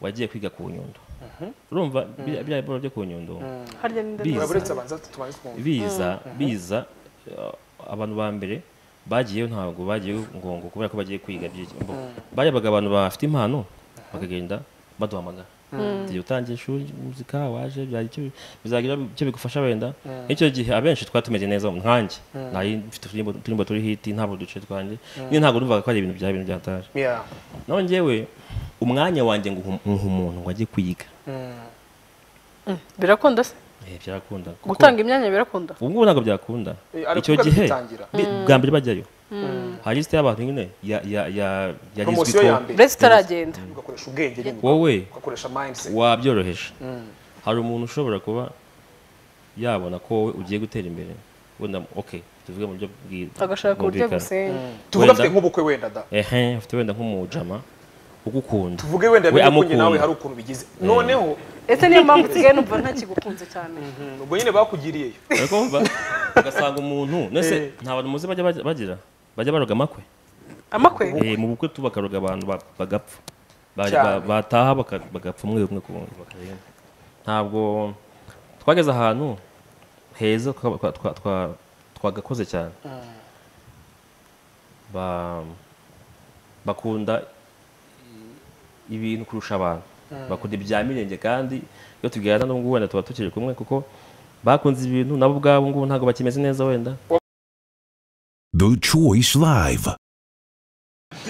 wagiye kwiga ku nyundo urumva biriya biriya biro byo ku nyundo harya ni Biza. ndabona Biza. uretse abanza tubanze twumva biza biza eh, abantu ba mbere bagiyeyo ntabwo bagiye ngongo kubera ko bagiye kwiga by'iki mbo- barebaga abantu bafite impano bakagenda baduhamagara igihe utangiye ishuri muzika waje byagira icyo- bizagira icyo bigufasha wenda nk'icyo gihe abenshi twari tumeze neza nkanjye nari mfite uturimbo- uturimbo turi hiti ntabwo uduce twanjye nyine ntabwo numvaga ko ari ibintu byaba ibintu byataje Yeah. naho njyewe umwanya wanjye ngo nkuha umuntu ngo ajye kwiga Mm. birakunda se Eh, byarakunda kuko- gutanga imyanya birakunda ubu ngubu ntabwo byakunda Eh, ariko icyo kuko gihe bitangira. bi- bwa mbere bajyayo Mm. hari lisite y'abantu nyine ya- ya- ya- yagizwe Promosiyo ya ko mbere uretse itaragenda ugakoresha ubwenge nyine wowe ugakoresha mindset wabyoroheje Mm. hari umuntu ushobora kuba yabona ko wowe ugiye gutera imbere wenda ok tuvuge mu buryo bwi- agashaka uburyo bwumvikana. agusenya tuvuge Wenda- afite nk'ubukwe wenda da ehe afite wenda nk'umujama ugukunda tuvuge wenda we bikunye nawe hari amukunda ukuntu bigize noneho ese niyo mpamvu usigaye numva ntakigukunze cyane mm, ubwo nyine bakugiriyeyo ariko wumva ugasanga umuntu nese Eh. nta bantu muzi bajya bajya- bagira bajya baroga amakwe amakwe Eh, mu bukwe tu bakaroga abantu ba- bagapfa Ba- Cyane. ba- bataha baka- bagapfa umwe umwe ku wundi bakagenda. ntabwo twageze ahantu heza twa- twa- twa- twa- twagakoze cyane Ba- bakunda ibintu kurusha abantu bakunda ibya mirenge kandi iyo tuganira n'ubwo wenda tuba tukiri kumwe kuko bakunze ibintu nabo ubwabo ngubu ntabwo bakimeze neza wenda The Choice Live.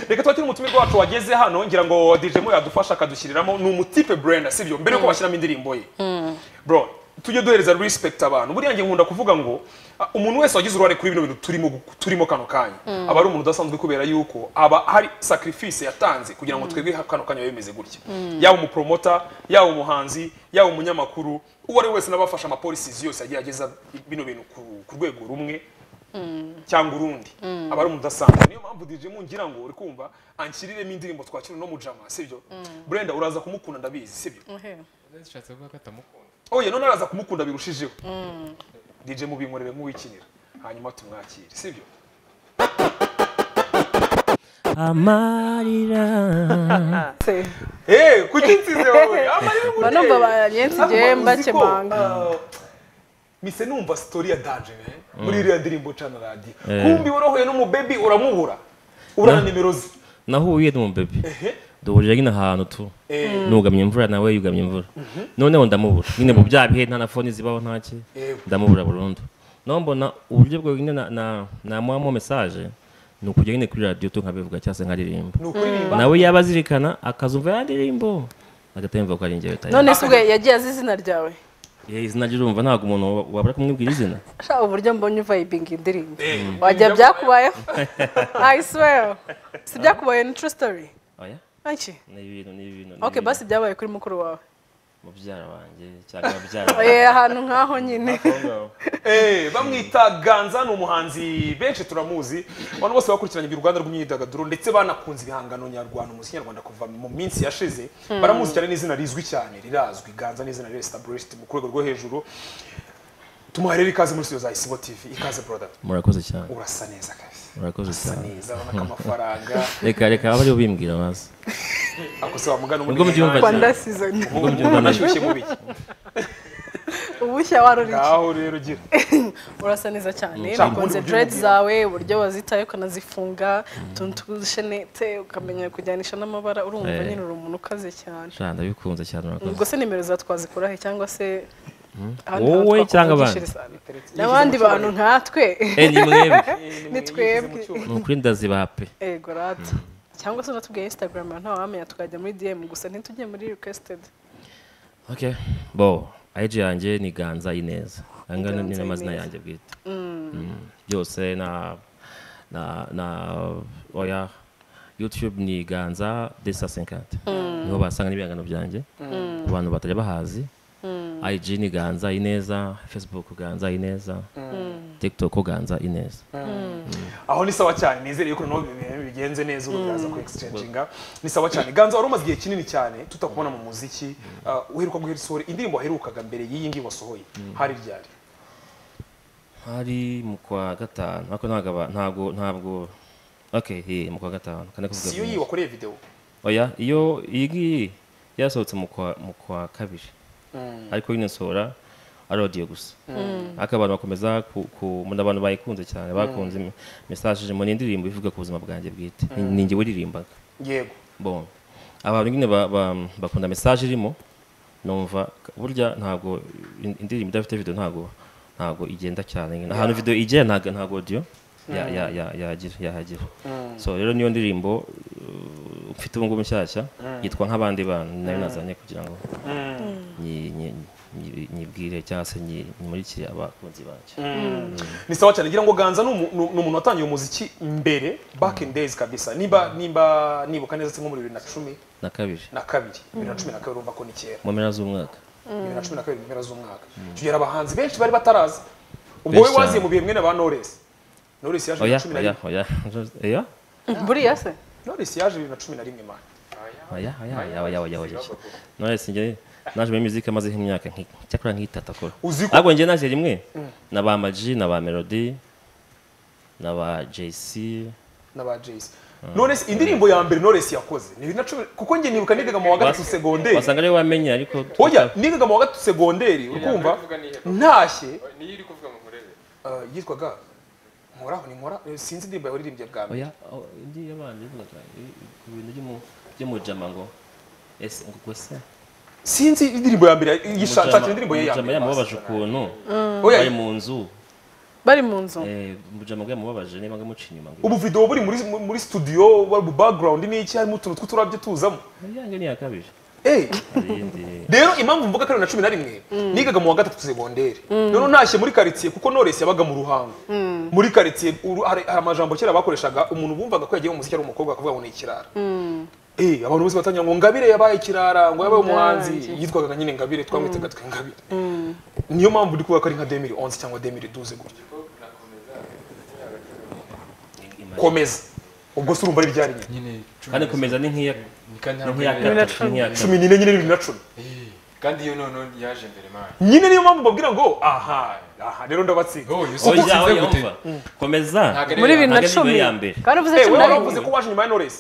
reka tuba turi umutumirwa wacu wageze hano ngira ngo dijemo yadufasha akadushyiriramo ni umutipe brenda sibyo mbere yuko bashyiramo indirimbo ye bro tujye duhereza respect abantu buriya nge nkunda kuvuga ngo ah, umuntu wese wagize uruhare kuri bino bintu turimo gu- turimo kano kanya aba ari umuntu udasanzwe kubera yuko aba hari sacrifice yatanze kugira ngo twebwe ha- kano kanya biba bimeze gutya yaba umupromota yaba umuhanzi yaba umunyamakuru uwo ari we wese n'abafasha amapolisizi yose yagiye ageza bino bintu ku- ku rwego rumwe cyangwa urundi aba ari umuntu udasanzwe niyo mpamvu DJ mu ngira ngo uri kumva anshyiriremo indirimbo twakira no mujama sibyo Brenda uraza kumukunda ndabizi sibyo zishatse kuvuga ko atamukunda oye none araza kumukunda birushijeho DJ mu binkorere nk'uwikinira hanyuma tumwakire sibyo amarira se eh kuki nsize wowe amarira nguteye. mba numva banyensi igihe Ariko uzi ko, mbakemanga ah, mise numva story ya Danje ne muri iriya ndirimbo cana radio Eh. kumbi worohoye n'umubebi uramubura urana nimero ze nahuye n'umubebe duhurira nyine ahantu tu nugamye imvura nawe yugamye imvura noneho ndamubura nyine mu bya bihe nta na foni zibaho ntaki Yewe. ndamubura burundu naho mbona uburyo bwo nyine na- na- namuhamo mesaje ni ukujya nyine kuri radiyo tu nkabivuga cyangwa se nkaririmba ni ukuririmba nawe yaba azirikana akazumva ya ndirimbo agatemva ko ari njyewe none tayari se ubwe yagiye azi izina ryawe izina ry'urumva ntabwo umuntu wa- wabura kumwibwira izina Sha uburyo mbonye uvayibinga indirimbo Eh, wajya ibyo byakubayeho i swear si byakubaye ni true story oya Anki? ni ibintu ni ibintu ni ok ibintu. basi byabaye kuri mukuru wawe mubyara wanjye cyangwa ababyara Eh, ahantu nk'aho nyine Eh, bamwita ganza ni umuhanzi benshi turamuzi abantu bose bakurikiranye uruganda rw'imyidagaduro ndetse banakunze ibihangano nyarwanda umuziki nyarwanda kuva mu minsi yashize baramuzi cyane n'izina rizwi cyane rirazwi ganza n'izina riri established mu rwego rwo hejuru tumuhaye rero ikaze muri studio za isibo tv ikaze brother murakoze cyane urasa neza kabisa murakoze urasa cyane neza urabona ko amafaranga reka reka abe aribo bimbwira maze akose wamugana Ubwo mubyumva umuntu rwanda season ashyushye mubi ubushya waruriye ngaho rero gira urasa neza cyane Nshaka nakunze uburyo dread ubugira. zawe uburyo wazitaye ukanazifunga utuntu tw'udushenete ukamenya kujyanisha n'amabara urumva Eh. nyine uri umuntu ukaze cyane Sha ndabikunze cyane ubwo murakoze se nimero za twazikurahe cyangwa se ahandi hantu wowe cyangwa abandi twakuvugishiriza? n'abandi bantu nkatwe Eh, ni mwebwe ni twebwe ni ukuri ndazibaha pe ego rata cyangwa se unatubwiye instagram ntawamenya tukajya muri dm gusa ntitujye muri requested okay bo IG yanjye ni ganza ineza angana ni Ganza n'amazina Ineza. yanjye bwite Mm, byose na na na oya youtube ni ganza desa 50 niho basanga n'ibihangano byanjye ku bantu batajya bahazi IG ni ganza ineza facebook ganza ineza tiktok ganza ineza aho ni sawa cyane nizere ko noneho ibintu bigenze neza ubu biraza ku exchanginga ni sawa cyane ganza wari umaze igihe kinini cyane tutakubona mu muziki Ah, uheruka guhera isohora indirimbo waherukaga mbere y'iyi ngiyi wasohoye hari ryari hari mu kwa gatanu ariko ntabwo aba- ntabwo ntabwo okay eh, mu kwa gatanu kane kuvuga si iyo vuba. yiyi wakoreye video oya iyo iyi ngiyi yasohotse mu kwa mu kwa kabiri ariko nyine nsohora ari audio gusa ariko abantu bakomeza ku- ku mu- abantu bayikunze cyane bakunze im- message ngo ni indirimbo ivuga ku buzima bwanjye bwite Ni- ni njye waririmbaga yego bon abantu nyine ba- ba- bakunda message irimo numva burya ntabwo in- indirimbo idafite video ntabwo ntabwo igenda cyane nyine ahantu video igera ntabwo ntabwo audio ya- ya- ya- yahagira yahagira so rero niyo ndirimbo uh, mfite ubu ngubu nshyashya yitwa nk'abandi bantu ni nayo nazanye kugira ngo nyi- nyi- nyi- nyibwire cyangwa se nyi- nyimurikire abakunzi banjye ni sawa cyane ngira ngo ganza ni umu- ni umuntu watangiye umuziki mbere back in days kabisa nimba nimba nibuka neza se nko muri bibiri na cumi na kabiri na kabiri bibiri na cumi na kabiri urumva ko ni kera mu mpera z'umwaka bibiri na cumi na kabiri mu mpera z'umwaka tugera abahanzi benshi bari bataraza ubwo Benshi we waziye cyane. mu bihe mwene ba Knowless Knowless yaje bibiri oya na cumi na oya rimwe oya oya buriya se Knowless yaje bibiri na cumi na rimwe man Oya, oya, oya, oya, oya, oya. Knowless njye naje muri music amaze nk'imyaka nki- cyakora nk'itatu akora. Uzi ko- Ahubwo njye naje rimwe na ba Ama G, na ba Melody, na ba JC. n'aba Jayce none se indirimbo ya mbere Knowless yakoze ni bibiri na cumi kuko njye nibuka nigaga mu wa gatatu Bas- segonderi Wasanga ariwe wamenye ariko oya nigaga mu wa gatatu segonderi mbere ukumva kuvuga ni ihema. ntashye niyo iri kuvuga ngo nkurebe eh, yitwaga nkoraho ni nkora eh, sinzi indirimbo yawe uririmbye bwa mbere oya o- indi yabanje ivugaga i- ku bintu by'umu- by'umujama ngo ese ngo ubwo se sinzi indirimbo ya mbere yishakira indirimbo ye ya umujama mbere yamubabaje ukuntu Oya, bari mu nzu bari mu nzu eh, umujama bwe yamubabaje niba ngamuca inyuma ngo ubu video buri muri muri studio wari mu background n'iki harimo utuntu tw'uturabyo tuzamo yange ni yakabije eh hari iyindi rero impamvu mvuga ko ari na cumi na rimwe nigaga mu wa gatatu segonderi rero ntashye muri quartier kuko Knowless yabaga mu ruhango muri quartier uru- hari hari amajambo kera bakoreshaga umuntu bumvaga ko yagiye mu muziki ari umukobwa akavuga ngo ni ikirara eh abantu bose batangira ngo ngabire yabaye ikirara ngo yabaye umuhanzi yitwaga nyine ngabire twamwitaga twe ngabire niyo mpamvu ndi kuvuga ko ari nka 2011 cyangwa 2012 gutya komeza ubwo se urumva ari iryari nyine nyine kandi komeza ni nk'iya ni kandi ni nk'iya hano gatatu ni nk'iya cumi n'ine nyine bibiri na cumi kandi iyo noneho yaje mbere mani nyine niyo mpamvu mbabwira ngo aha aha rero ndabatsinda oya oya usinze oya gute umva komeza Ntabwo ari muri bibiri na Ntabwo ari cumi niyo ya mbere. kandi uvuze Eh, cumi wewe na wari rimwe uvuze ko waje nyuma ya Knowless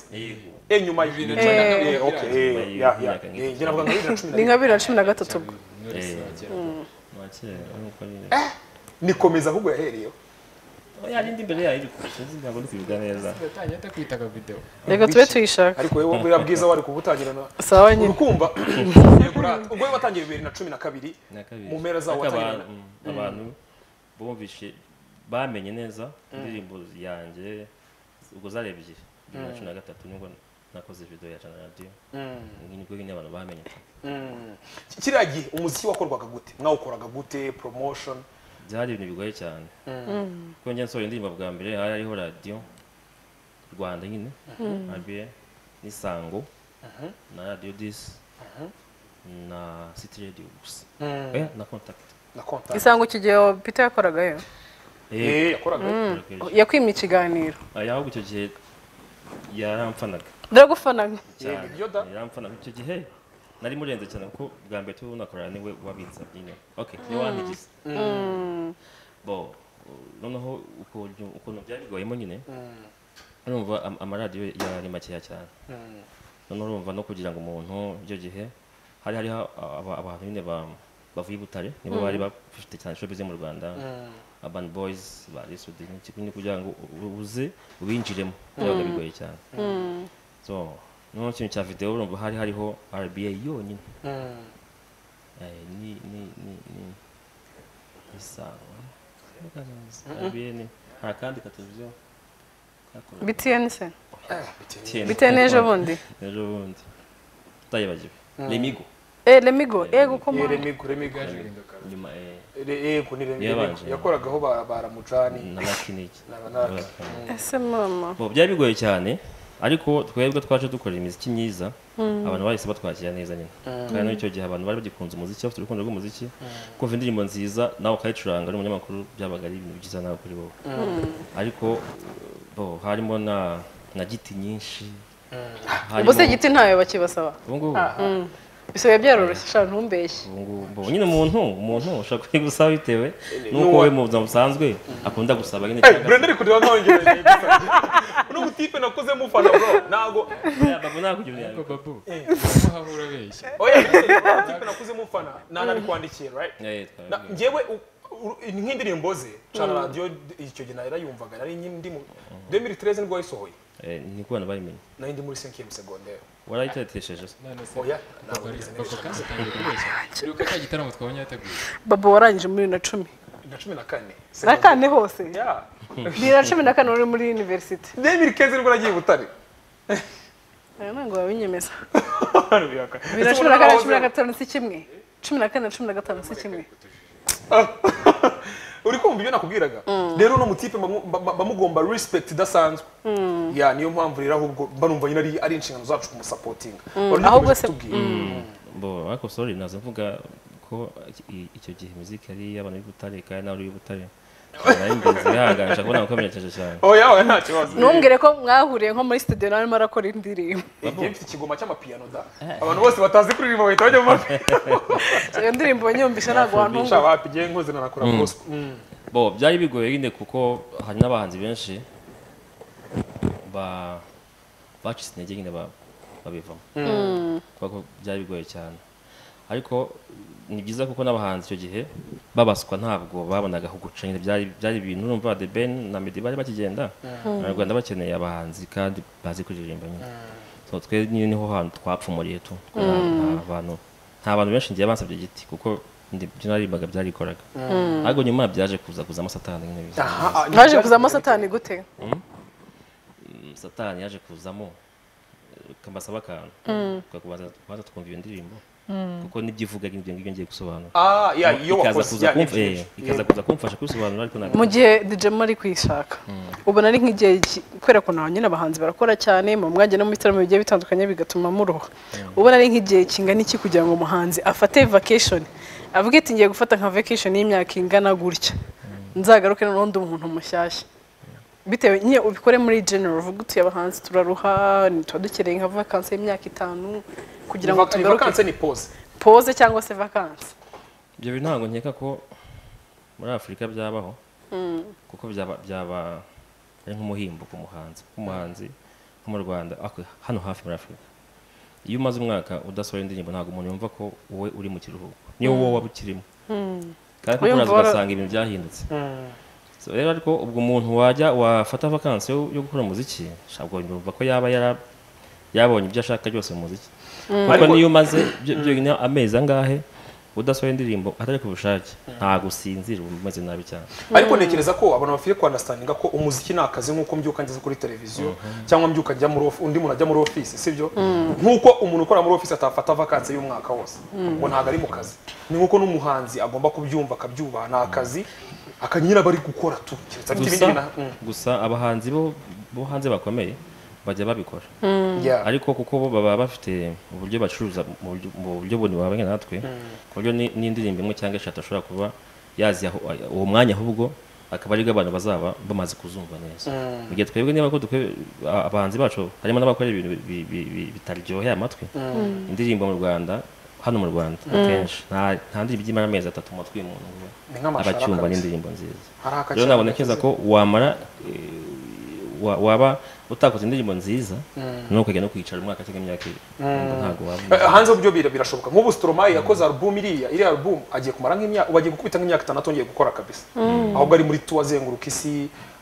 eh nyuma ya Bibiri na cumi na kabiri. eh okay eh ya ya eh njye navuga ngo bibiri na cumi na rimwe ni nka bibiri na cumi na gatatu ubwo Knowless agera. Nta kera, nuko nyine. nikomeza ahubwo yahereyeho oya n'indi mbere yayo iri kurusha izi ntabwo ndi kubivuga neza yatangiye atakwitaga video reka tube tuyishaka ariko wowe buriya bwiza wari kubutangira na sawa nyine urukumva yego urata ubwo we watangiye bibiri na cumi na kabiri Na kabiri. Mu mpera zawo Ariko aba- watangirana. mm, abantu bumvishe bamenye neza indirimbo yanjye ubwo zari ebyiri bibiri na cumi na gatatu nibwo nakoze video ya jana radiyo nibwo nyine abantu bamenye kiriya gihe umuziki wakorwaga gute mwawukoraga gute promotion byari ibintu bigoye cyane kuko njye nsohora indirimbo bwa mbere hari hariho radiyo rwanda nyine rba n'isango na radiyo disi na city radio gusa Eh, na contact na contact isango iki gihe peter yakoragayo Eh, eh yakoraga Yakoraga- yakwimye ikiganiro Aya, ahubwo icyo gihe yaramfanaga ndagufana cyane ibyo da. yaramfanaga icyo gihe nari murenze cyane kuko bwa mbere tuba unakorana niwe wabitsa nyine okay niwe wandigize bo noneho ukuntu ukuntu byari bigoyemo nyine urumva am- amaradiyo yari makeya cyane noneho urumva no kugira ngo umuntu icyo gihe hari hariho aba- abantu nyine ba- bavuye i butare nibo bari bafite cyane showbiz mu rwanda urban boys ba resudi nyine kugira ngo u- uze ubinjiremo byabaga bigoye cyane so noneho ikintu cya videwo urumva hari hariho rba yonyine Eh, ni ni ni ni isawa rba ni hari akandi kateleviziyo kakoraga btn se TN. btn ejo bundi ejo bundi utayibagiwe remigo eh lemigo yego koma remigo remigo yaje guhinduka nyuma eh, yego ni remigo Yabanje. yakoragaho ba- baramucani na lakiniki na banaka ese mama Bo, byari bigoye cyane ariko twebwe twaje dukora imiziki myiza abantu bahise batwakira neza nyine kandi n'icyo gihe abantu bari bagikunze umuziki bafite urukundo rw'umuziki kumva indirimbo nziza nawe ukayicuranga ari umunyamakuru byabaga ari ibintu byiza nawe kuri wowe ariko bo harimo na na giti nyinshi ubuse harimo- igiti ntayo bakibasaba ubu ngubu bisigaye byaroroshye sha ntumbeshye ubu ngubu mbonye nyine umuntu umuntu ushobora kubigusaba bitewe n'uko N'uwa- we mu buzima busanzwe akunda gusaba nyine Hey, Brenda ari kureba nkongereje uno mutipe nakuze mufana bro ntago babu nakugira ariko babu aho haba urabeshya oya uno mutipe nakuze mufana nana ari kwandikiye right Na- njyewe u- u- nk'indirimbo ze cana radiyo icyo gihe narayumvaga nari ndi mu 2013 nibwo yayisohoye ni kubana bayimenye nari ndi muri 5e secondaire warayitetesheje se none se oya ntabwo bari- nigeze bako nibeshya. kandi atangiye kubeshya uribuka cya gitaramo twabonye yateguye babo warangije muri bibiri na cumi na cumi na kane na kane hose Yeah. bibiri na cumi na kane wari muri univerisite 2015 nibwo nagiye i butare aya ntabwo wabinyemeza bibiri na Ese cumi na kane na cumi na wahozeho? gatanu si kimwe cumi na kane na cumi na gatanu si kimwe uri kumva ibyo nakubwiraga rero uno mutipe bamu- ba- ba- bamugomba respect idasanzwe ya niyo mpamvu rero ahubwo banumva nyine ari ari inshingano zacu kumusapotinga ahubwo se- bo ariko sorry naza mvuga ko i- icyo gihe muzika yari iy'abantu b'i Butare kandi nawe uri i Butare nari mbizi ihanganje kubona ko amenyekeje cyane oya oya nta kibazo ntumbwire ko mwahuriye nko muri studio nawe arimo arakora indirimbo igihe mfite ikigoma cy'amapiyano da abantu bose batazi kuririmba bahita bajya mu mapiyano iyo ndirimbo wanyumvisha ntabwo wantunga nshaka hapi igihe nkoze nanakora gospel Mm. bo byari bigoye nyine kuko hari n'abahanzi benshi ba bacitse intege nyine ba- babivamo kubera ko byari bigoye cyane ariko ni byiza kuko n'abahanzi icyo gihe babaswa ntabwo babonaga aho guca nyine byari byari ibintu urumva The Ben na Meddy bari bakigenda abanyarwanda bakeneye abahanzi kandi bazi kuririmba nyine so twe nyine niho hantu twapfumuriye tu nta nta bantu nta bantu benshi ngiye bansabye igiti kuko ndi- ibyo naririmbaga byarikoraga ahubwo nyuma byaje kuza kuzamo satani nyine biza Aha, ah, naje kuzamo satani gute satani yaje kuzamo eh, kambasaba akantu tukakubanza kubanza twumva iyo ndirimbo kuko nibyo ivugaga ibyo ngibyo ngiye gusobanura ah ya iyo ikaza wakoze kuza ya kumf- nibyo. eh, ikaza kuza kumfasha kubisobanura ariko ntabwo mu gihe djemo ari kuyishaka ubona ari nk'igihe ki- kubera ko nawe nyine abahanzi barakora cyane mu mwanya no mu bitaramo bigiye bitandukanye bigatuma muruha ubona ari nk'igihe kingana iki kugira ngo umuhanzi afate vacation avuge ati ngiye gufata nka vacation y'imyaka ingana gutya nzagaruke noneho ndi umuntu mushyashya bitewe nyine ubikore muri general uvuge utuye abahanzi turaruha tuba dukeneye nka vakansi y'imyaka itanu kugira ngo Vak- tugaruke vacancy ni pause pose cyangwa se vakansi ibyo bintu ntabwo nkeka ko muri afurika byabaho kuko byaba byaba ari nk'umuhimbo ku muhanzi umuhanzi nko mu rwanda ako- hano hafi muri afurika iyo umaze umwaka udasohora indirimbo ntabwo umuntu yumva ko wowe uri mu kiruhuko niyo wowe waba ukirimo kandi kuko Uyumva uraza wara- ugasanga ibintu byahindutse So, rero ariko ubwo umuntu wajya wafata vakansi yo yo gukora umuziki ntabwo yumva ko yaba yara- yabonye ibyo ashaka byose mu muziki kuko Ariko- niyo umaze byo- byonyine amezi angahe udasohoye indirimbo atari ku bushake ntabwo usinzira uba umeze nabi cyane ariko ntekereza ko abantu bafite kwandastandinga ko umuziki ni akazi nk'uko mbyuka ngeze kuri televiziyo cyangwa mbyuka njya muri ofi- undi muntu ajya muri ofisi sibyo nk'uko umuntu ukora muri ofisi atafata vakansi y'umwaka wose ngo ntabwo ari mu kazi ni nk'uko n'umuhanzi agomba kubyumva akabyubaha ni akazi akanyina aba ari gukora tu keretse afite ibindi gusa bina- Mm. gusa abahanzi bo bo hanze bakomeye bajya babikora Yeah. ariko kuko bo baba bafite uburyo bacuruza mu buryo- mu buryo bundi babanye natwe ku buryo ni- n'indirimbo imwe cyangwa eshatu ashobora kuba yazi aho- uwo mwanya ahubwo akaba aribwo abantu bazaba bamaze kuzumva neza mu gihe twebwe niba ko dukwe- a- abahanzi bacu harimo n'abakora ibintu bi- bi- bi- bitaryoheye amatwi indirimbo mu rwanda hano mu rwanda akenshi nta nta ndirimbo ijya imara amezi atatu mu matwi y'umuntu ngo Ni nk'amashara abacyumva kabisa. n'indirimbo nziza Hari akaciro rero nabona neza gakize. ko wamara eh, wa- waba utakoze indirimbo nziza nuko ukajya no kwicara umwaka cyangwa imyaka ibiri Ngo ntabwo Eh, waba hanze byo bira- birashoboka nk'ubu Stromae yakoze album iriya iriya album agiye kumara nk'imyaka ubu agiye gukubita nk'imyaka itandatu yongeye gukora kabisa ahubwo ari muri tour azenguruka isi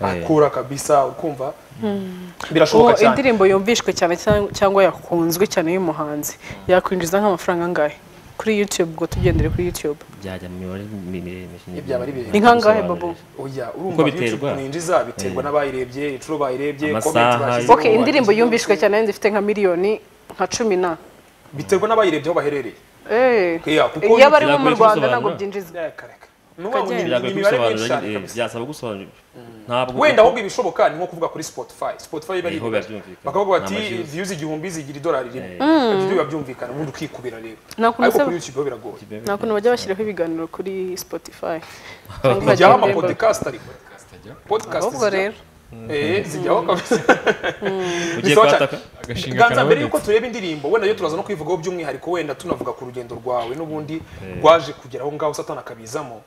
akora kabisa ukumva uwo birashoboka cyane indirimbo yumvishwe cyane cyangwa- cyangwa yakunzwe cyane y'umuhanzi yakwinjiza nk'amafaranga angahe kuri youtube ubwo tugendere kuri youtube byajya mu mibare mi- miremire Ibyaba ari birebire. Ni kangahe, Babu? oya urumva Uko YouTube biterwa? mwinjiza biterwa n'abayirebye inshuro bayirebye Amasaha, comment bashyizeho, ok indirimbo yumvishwe cyane yenda ifite nka miliyoni nka cumi na biterwa n'abayirebye aho baherereye Eh, Yeah, kuko iyo bari bo biragoye mu rwanda kubisobanura. ntabwo byinjizwa Eh, kareka. Ni ukuvuga ngo ni- Kagenda. ni byagoye imibare myinshi kubisobanura cyane nyine, eh, kabisa byasaba gusobanura ntabwo wenda ahubwo ibishoboka ni nko kuvuga kuri spotify spotify iba ari Niho ibibare. byumvikana. bakavuga bati Ni amajwi. views igihumbi zigira idolari rimwe ibyo biba byumvikana ubundi ukikubira rero Nakunze ariko se- kuri youtube bo biragoye nta kuntu bajya bashyiraho ibiganiro kuri spotify cyangwa ntijyaho ama bagenda- podcast ariko kastajya podcast ahubwo zijya- rero eh zijyaho kabisa ugiye Bisaba cyane. kuhataka agashinga ganza mbere karabonetse y'uko tureba indirimbo wenda yo turaza no kuyivugaho by'umwihariko wenda tunavuga ku rugendo rwawe n'ubundi rwaje kugera aho ngaho satana akabizamo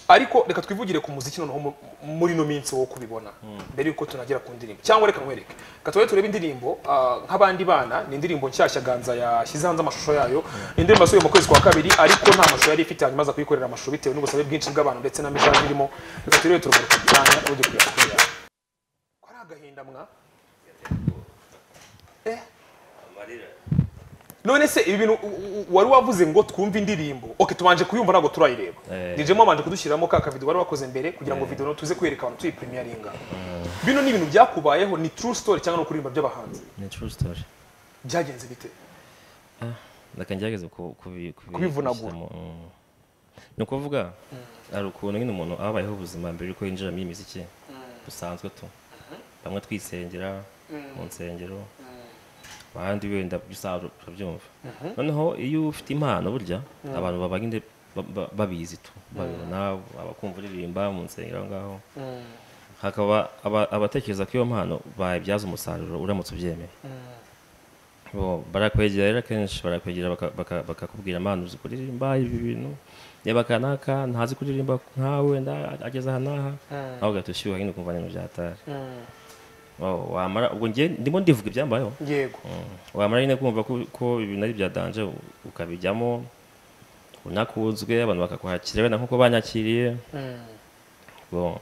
ariko reka twivugire ku muziki noneho mu- muri ino minsi wo kubibona mbere y'uko tunagera ku ndirimbo cyangwa reka nkwereke reka tube turebe indirimbo ah, nk'abandi bana ni indirimbo nshyashya ganza yashyize hanze amashusho yayo ni indirimbo yasubiye mu kwezi kwa kabiri ariko nta mashusho yari ifite hanyuma aza kuyikorera amashusho bitewe n'ubusabe bwinshi bw'abantu ndetse na message irimo reka turebe turugaruka cyane ujye kujya kuri yawe ko ari agahinda mwa eh none se ibi bintu u- u- wari wavuze ngo twumve indirimbo ok tubanje kuyumva ntabwo turayireba Eh. dijemo wabanje kudushyiramo ka kavido wari wakoze mbere kugira ngo video tuze kwereka abantu tuyipurimiyaringa bino ni ibintu byakubayeho ni true story cyangwa no kuririmba by'abahanzi ni true story byagenze bite reka ngerageze ku- kubi- kubi- Kubivunagura. kubishyiramo, mm. ni ukuvuga hari ukuntu nyine umuntu aba abayeho ubuzima mbere yuko yinjira muri iyi miziki busanzwe tu bamwe twisengera mu nsengero abandi wenda by'isaro turabyumva noneho iyo ufite impano burya abantu baba nyine ba- ba- babizi tu babibona abakumva uririmba mu nsengero aho ngaho hakaba aba- abatekereza ko iyo mpano bayibyaza umusaruro uramutse ubyemeye bo barakwegera rero akenshi barakwegera baka- baka- bakakubwira impano uzi kuririmba ibi bintu reba aka n'aka ntazi kuririmba nkawe nda- ageze aha n'aha nawe ugahita ushyuha nyine ukumva ni ibintu byatari Oh, wamara ubwo njye ndimo ndivuga ibyambayeho yego wamara nyine kumva ko- ko ibintu ari bya danje ukabijyamo unakunzwe abantu bakakwakira wenda nkuko banyakiriye Bon.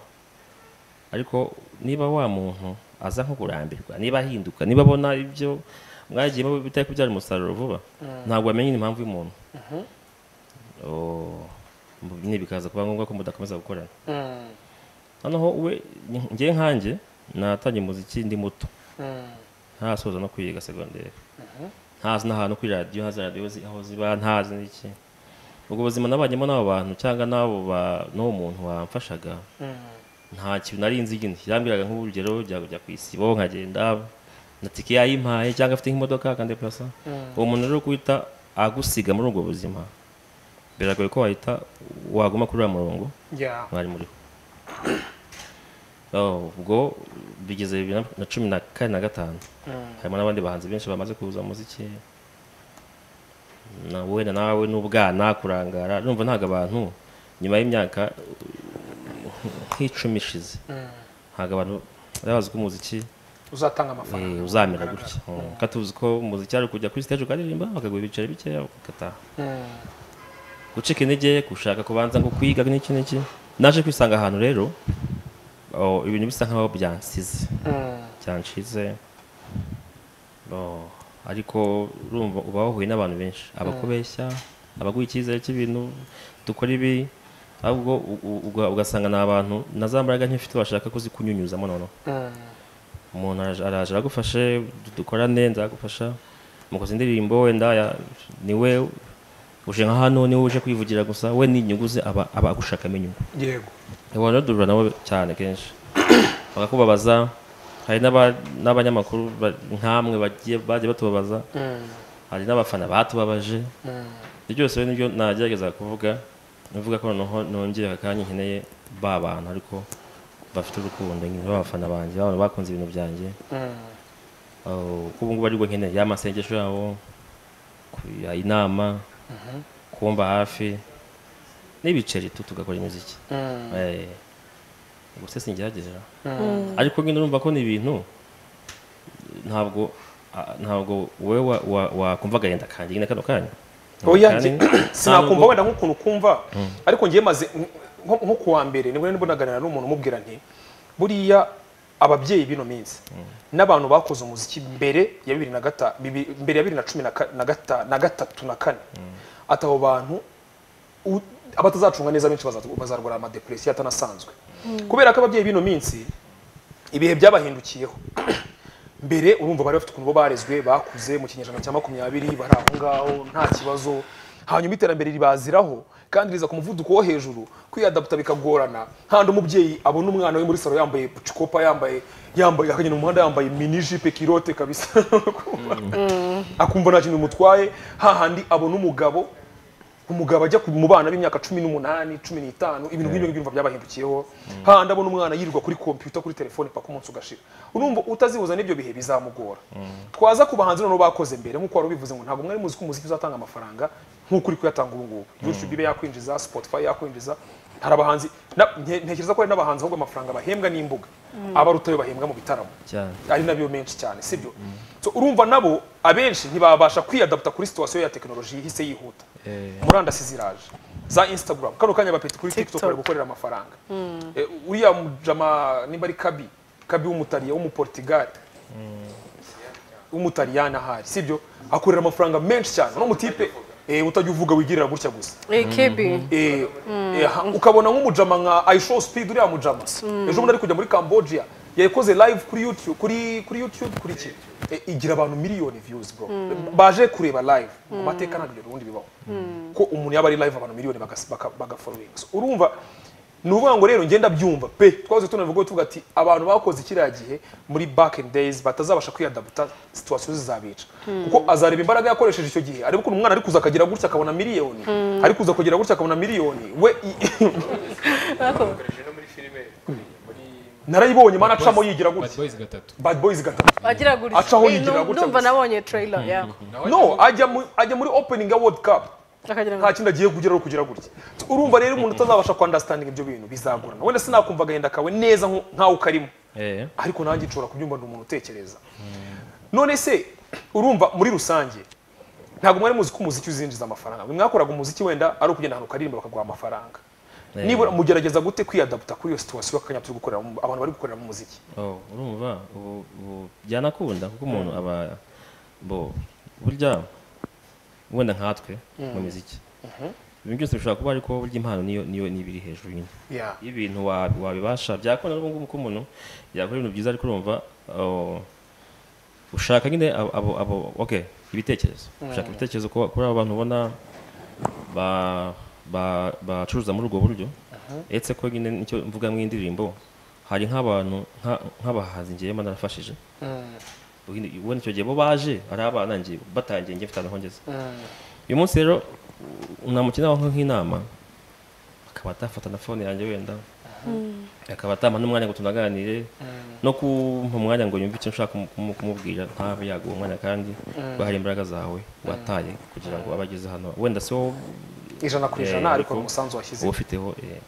ariko niba wa muntu aza nko kurambirwa niba ahinduka niba abona ibyo mwagiyemo bitari kubyara umusaruro vuba ntabwo wamenya impamvu y'umuntu Oh, mu- nyine bikaza kuba ngombwa ko mudakomeza gukorana noneho we njye nkanjye natangiye umuziki ndi muto ntasoza no kwiga segonderi ntazi n'ahantu kuri radiyo ntazi radiyo zi- aho ziba ntazi n'iki ubwo buzima nabanyemo n'abo bantu cyangwa n'abo ba- n'uwo muntu wamfashaga nta kintu nari nzi nyine yambwiraga nk'urugero jya kujya ku isibo nkagenda na tike yayimpaye cyangwa afite nk'imodoka akandepurasa uwo muntu rero guhita agusiga muri ubwo buzima biragoye ko wahita waguma kuri uriya murongo ya mwari muriho Oh, ubwo bigeze bibiri na- na cumi na kane na gatanu harimo n'abandi bahanzi benshi bamaze kuza mu muziki na wenda nawe n'ubwana kurangara numva ntabwo abantu nyuma y'imyaka uh, nk'icumi ishize ntabwo abantu bari bazi ko umuziki uzatanga amafaranga eh, uzamera gutya Mm. Kandi tuzi ko umuziki ari ukujya kuri stage ukaririmba bakaguha ibiceri bikeya ugataha gucika intege gushaka kubanza ngo kwiga n'iki n'iki naje kwisanga ahantu rero oh, ibintu bisa nkaho byansize byanshize Oh, ariko urumva uba wahuye n'abantu benshi abakubeshya abaguha icyizere cy'ibintu dukora ibi ahubwo u- u- uga- ugasanga ni abantu na za mbaraga nk'ifite bashaka kuzikunyunyuzamo noneho umuntu araje- araje aragufashe du- dukorane nzagufasha mukoze indirimbo wenda ya- ni we uje nka hano niwe uje kwivugira gusa we ni inyungu ze aba aba agushakamo inyungu yego abantu duhura nabo cyane kenshi bakakubabaza hari n'aba- n'abanyamakuru ba- nk'amwe bagiye bagiye batubabaza hari n'abafana batubabaje ibyo byose rero nibyo nagerageza kuvuga navuga ko noneho nongeye akanya nkeneye ba bantu ariko bafite urukundo nyine b'abafana banjye b'abantu bakunze ibintu byanjye Oh, ko ubu ngubu aribwo nkeneye ya masengesho yabo kuya inama kumba hafi n'ibiceri tu tugakora imiziki Eh, ubuse singerageza ariko nyine urumva ko ni ibintu ntabwo a- ntabwo wowe wa- wa- wakumva agahinda kanjye nyine kano kanya oya Kandi njye ntabwo- sinakumva wenda nk'ukuntu kumva ariko njye maze nko nko kuwa mbere nibwo nari naganira n'umuntu umubwira nti buriya ababyeyi b'ino minsi n'abantu bakoze umuziki mbere ya bibiri na gata bibi- mbere ya bibiri na cumi na ka- na gata- na gatatu na kane ati abo bantu u- abatazacunga neza benshi baza- bazarwara amadepresiyo atanasanzwe kubera ko ababyeyi b'ino minsi ibihe byabahindukiyeho mbere urumva bari bafite ukuntu bo barezwe bakuze mu kinyejana cya makumyabiri bari aho ngaho nta kibazo hanyuma iterambere ribaziraho kandi riza ku muvuduko wo hejuru kwiyadaputa bikagorana handi umubyeyi abona umwana we muri salo yambaye bucikopa yambaye yambaye akagenda mu muhanda yambaye minijipe kirote kabisa akumva nta kintu bimutwaye hahandi abona umugabo umugabo ajya ku- mu bana b'imyaka cumi n'umunani cumi n'itanu ibintu nk'ibyo ngibyo umva byabahindukiyeho handi ndabona umwana yirirwa kuri kompiyuta kuri telefone paka umunsi ugashira urumva utazihuza n'ibyo bihe bizamugora twaza ku bahanzi noneho bakoze mbere nk'uko wari ubivuze ngo ntabwo mwari muzi ko umuziki uzatanga amafaranga nk'uko uri kuyatanga ubu ngubu youtube ibe yakwinjiza spotify yakwinjiza hari abahanzi na- nke- ntekereza ko hari n'abahanzi ahubwo amafaranga bahembwa n'imbuga abarutayo bahembwa mu bitaramo cyane ari nabyo menshi cyane sibyo so urumva nabo abenshi ntibabasha kwiyadaputa kuri situwasiyo ya tekinoloji ihise yihuta murandasi ziraje za instagram kano kanya bapeti kuri tiktok TikTok. bari gukorera amafaranga Eh, uriya mujama nimba ari kabi kabi w'umutariya w'umuportigali w'umutaliyani ahari sibyo akorera amafaranga menshi cyane uno mutipe eh, utajya uvuga wigirira gutya gusa Eh, kebi Eh, eh, ukabona nk'umujama nka aishow speed uriya mujama ejo bundi ari kujya muri cambodia yakoze live kuri youtube kuri kuri youtube kuri ki Eh, igira abantu miliyoni views bro baje kureba live mu mateka ntabwo ibyo ubundi bibaho ko umuntu yaba ari live abantu miliyoni bagas- baka- bagafollowing So, urumva ni ukuvuga ngo rero ngenda byumva pe twaze tunavuga tuvuga ati abantu bakoze kiriya gihe muri back and days batazabasha kwiyadaputa situwasiyo zizabica kuko azareba imbaraga yakoresheje icyo gihe ariko umwana ari kuza akagira gutya akabona miliyoni ari kuza kugira gutya akabona miliyoni we i- bakoresheje no muri filime muri narayibonye mana acamo yigira gutya boyizi gatatu bad boys gatatu wagira gutya Acaho Eh, yigira nu- gutya ndumva gusa. nabonye trailer ya no ajya mu- ajya muri opening ya world cup akagira ngo nta kindi agiye kugeraho kugira gutya urumva rero umuntu utazabasha kwandastandinga ibyo bintu bizagorana wenda sinakumva agahinda kawe neza nku- nkawe ukarimo eh ariko nanjye nshobora kubyumva ni umuntu utekereza none se urumva muri rusange ntabwo mwari muzi ko umuziki uzinjiza amafaranga mwe mwakoraga umuziki wenda ari ukugenda ahantu ukaririmba bakaguha amafaranga nibura mugerageza gute kwiyadaputa kuri iyo situwasiyo y'akanya turi gukorera mu- abantu bari gukorera mu muziki Oh, urumva ubu ubu byanakunda kuko umuntu aba bo burya wenda nkatwe mu muziki ibintu byose bishobora kuba ariko burya impano niyo niyo n'ibiri hejuru nyine Yeah. iyo ibintu wa- wabibasha byakunda n'ubu ngubu ko umuntu yakora ibintu byiza ariko urumva oh, ushaka nyine abo- abo abo okay ibitekerezo ushaka ibitekerezo ku- kuri abo bantu ubona ba- ba- bacuruza muri ubwo buryo uretse ko nyine nicyo mvuga mu indirimbo hari nk'abantu nka- nk'abahanzi ngewe mba narafashije Ubundi- ubundi icyo gihe bo baje ari abana ngewe batangiye ngewe mfite ahongeza uyu munsi rero namukina aho nk'inama akaba atafata na fone yanjye wenda akaba atampa n'umwanya ngo tunaganire no kumpa umwanya ngo yumve icyo nshaka kumu- kumu- kumubwira ntabe yaguha umwanya kandi bahari imbaraga zawe wataye kugira ngo abe ageze hano wenda si wowe ijana ku Eh, ijana ariko ariko- umusanzu washyize uba ufiteho eh.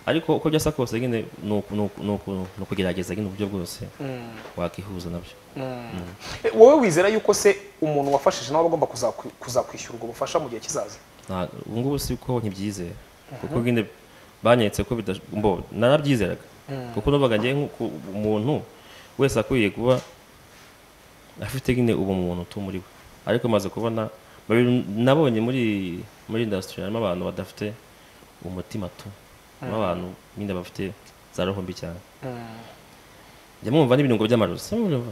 ariko uko byasa kose nyine ni uku- ni uku- ni uku- ni ukugerageza nyine uburyo bwose wakihuza nabyo Eh, wowe wizera yuko se umuntu wafashije nawe aba agomba kuzaku- kuzakwishyura ubwo bufasha mu gihe kizaza Nta- ubu ngubu si ko ntibyizera kuko nyine banyeretse ko bidash- mbo narabyizeraga kuko numvaga ngewe nk'uko umuntu wese akwiye kuba afite nyine ubumuntu utumuri we ariko maze kubona babiri nabonye muri muri industry harimo abantu badafite umutima tu harimo abantu nyine bafite za roho mbi cyane njya mwumva n'ibirungo by'amarozi si mwumva?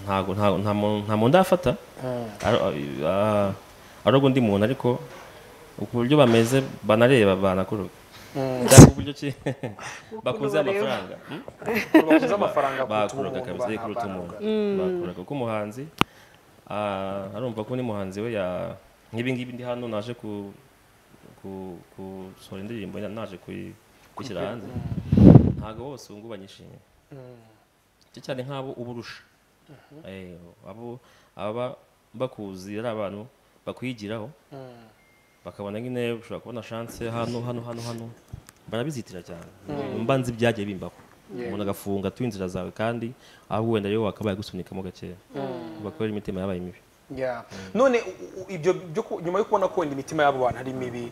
ntago ntago nta muntu nta muntu ndafata Aro- ah, aroga undi muntu ariko ku buryo bameze banareba banakuroga cyangwa uburyo ki bakunze bareba. amafaranga hmm? bakuze amafaranga kuruta bakuraga umuntu kabisa ariko kuruta umuntu banahabwa. bakuraga kuko umuhanzi ah, arumva ko n'umuhanzi we ya nk'ibi ngibi ndi hano naje ku ku gusohora indirimbo na- naje kuyi- gushyira hanze ntabwo bose ubu ngubu banyishimiye cyo cyane nk'abo uburusha Eh, abo aba bakuzi ari abantu bakwigiraho bakabona nyine ushobora kubona chance hano hano hano hano barabizitira cyane mba nzi ibyagiye bimbaho umuntu agafunga tu inzira zawe kandi aho wenda rero wakabaye gusunikamo gakeya bakorera imitima yabaye mibi Yeah. none u- u- ibyo byo ku- nyuma yo kubona ko wenda imitima y'abo bantu ari mibi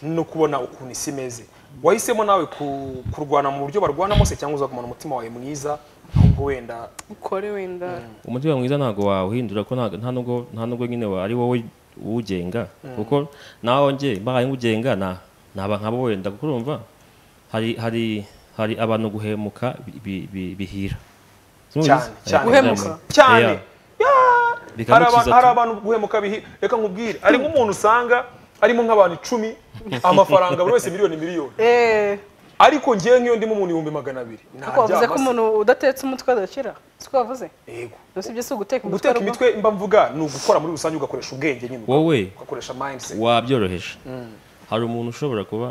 no kubona ukuntu isi imeze wahisemo nawe ku- kurwana mu buryo barwanamo se cyangwa uzagumana umutima wawe mwiza ahubwo wenda ukore wenda umutima mwiza ntabwo wawuhindura ko nta- nta nubwo nta nubwo nyine wa- ari wowe uwugenga kuko nawe nge mbaye ngugenga na naba nkabo wenda kuko urumva hari hari hari abantu guhemuka bi- bi- bi- bihira cyane cyane Guhemuka. cyane Yeah. Yeah. hari Bikamukiza aba- hari tu. abantu guhemuka bihi reka nkubwire hari nk'umuntu usanga arimo nk'abantu icumi amafaranga buri wese miliyoni miliyoni eh ariko ngewe nk'iyo ndimo umuntu ibihumbi magana abiri ariko wavuze ko ntaryama se. umuntu udatetse umutwe adakira siko wavuze Yego. gusa ibyo si uguteka umutwe guteka ahubwo- imitwe mba mvuga ni ugukorera muri rusange ugakoresha ubwenge nyine wowe ugakoresha mindset wabyoroheje hari umuntu ushobora kuba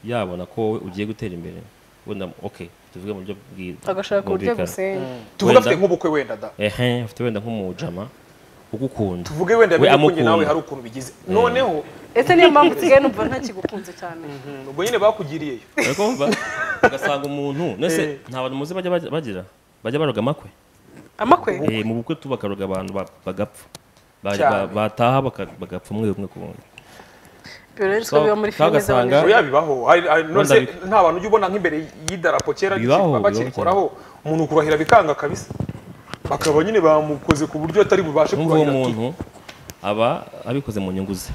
yabona ko wowe ugiye gutera imbere wenda ok tuvuge mu buryo bwi- agashaka uburyo bwumvikana. agusenya tuvuge Wenda- afite nk'ubukwe wenda da ehe afite wenda nk'umujama ugukunda tuvuge wenda We yabikunye nawe amukunda. hari ukuntu bigize noneho ese niyo mpamvu usigaye numva ntakigukunze cyane mm, ubwo nyine bakugiriyeyo ariko wumva ugasanga umuntu Eh. nese nta bantu muzi bajya baj- bagira bajya baroga amakwe amakwe Eh, mu bukwe tu bakaroga abantu ba- bagapfa Ba- Cyane. ba- bataha baka- bagapfa umwe umwe ku wundi ibyo rero siko So, biba muri filime ugasanga- z'abanyarwanda yabibaho hari- hari- Wenda nose bi- nta bantu ujya ubona nk'imbere y'idarapo kera Bibaho, bibaho bakirikoraho umuntu kurahira bikanga kabisa bakaba nyine bamukoze ku buryo atari bubashe n'ubwo uwo kurahira tu- muntu aba abikoze mu nyungu ze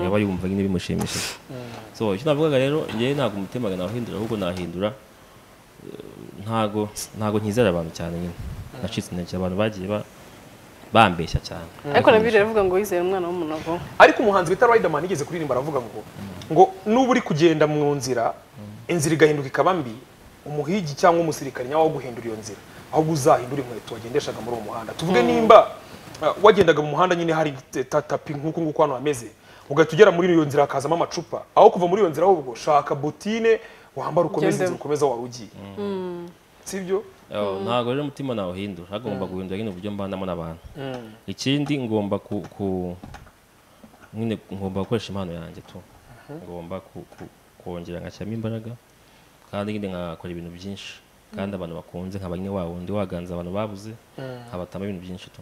yaba yumva nyine bimushimishije so icyo navugaga rero njyewe ntabwo umutima nawuhindura ahubwo nahindura eh, ntago ntago nkizera abantu cyane nyine nacitse intege abantu bagiye ba- bambeshya cyane ariko na biriya biravuga ngo wizere umwana w'umunogo ariko umuhanzi bita Riderman yigeze kuririmba aravuga ngo ngo nuba uri kugenda mu nzira inzira igahinduka ikaba mbi umuhigi cyangwa umusirikare nyawe wo guhindura iyo nzira ahubwo uzahindura inkweto wagendeshaga muri uwo muhanda tuvuge nimba uh, wagendaga mu muhanda nyine hari t- ta- tapi nk'uku nguku hano hameze ugahita ugera muri iyo nzira hakazamo amacupa aho kuva muri iyo nzira ahubwo shaka butine wambara ukomeze Ugendemo. inzira ukomeza wari ugiye sibyo Oh, ntabwo rero umutima nawuhindura hagomba guhindura nyine uburyo mbanamo n'abantu ikindi ngomba ku ku- nyine ngomba gukoresha impano yanjye tu ngomba ku- ku- kongera ngashyiramo imbaraga kandi nyine nkakora ibintu byinshi kandi abantu bakunze nkaba nyine wa wundi waganza abantu babuze nkabatamo ibintu byinshi tu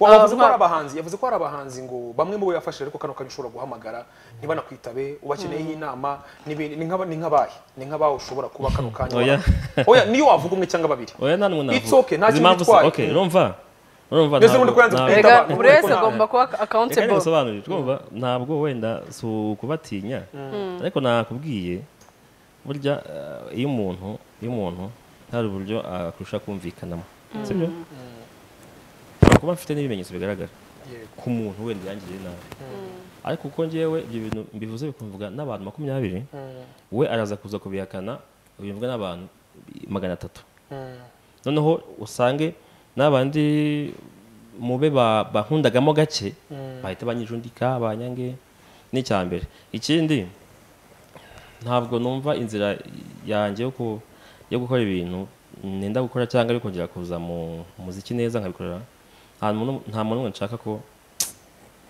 Wa- Ah, yavuze ko nka- hari abahanzi yavuze ko hari abahanzi ngo bamwe mu bo yafashije ariko kano kanya ushobora guhamagara ntibanakwitabe ubacyeneyeho inama n'ibindi ni nk'aba- ni nk'abahe ni nk'abawe ushobora kuba kano kanya Oya. waba- oya niyo wavuga umwe cyangwa babiri oya nta n'umwe It's navuga. okay, nta Izi kintu mpamvu se- gitwaye. okay, urumva urumva Mbese ntabwo- ubundi ko yanze ntabwo- kwitaba. rega abantu buri wese bari agomba kuba reka akawuntebo nibisobanurire twumva ntabwo wenda si ukubatinya ariko nakubwiye burya eh, iyo umuntu iyo umuntu hari uburyo akurusha kumvikanamo sibyo Ushobora kuba mfite n'ibimenyetso bigaragara ku muntu wenda yangiriye nabi ariko kuko ngewe ibyo bintu mbivuze bikumvuga n'abantu makumyabiri we araza kuza kubihakana bimvuga n'abantu magana atatu noneho usange n'abandi mube ba- bankundagamo gake bahita banyijundika banyange ni icya mbere ikindi ntabwo numva inzira yanjye yo ku- yo gukora ibintu nenda gukora cyangwa yo kongera kuza mu muziki neza nkabikorera nta muntu nta muntu n'umwe nshaka ko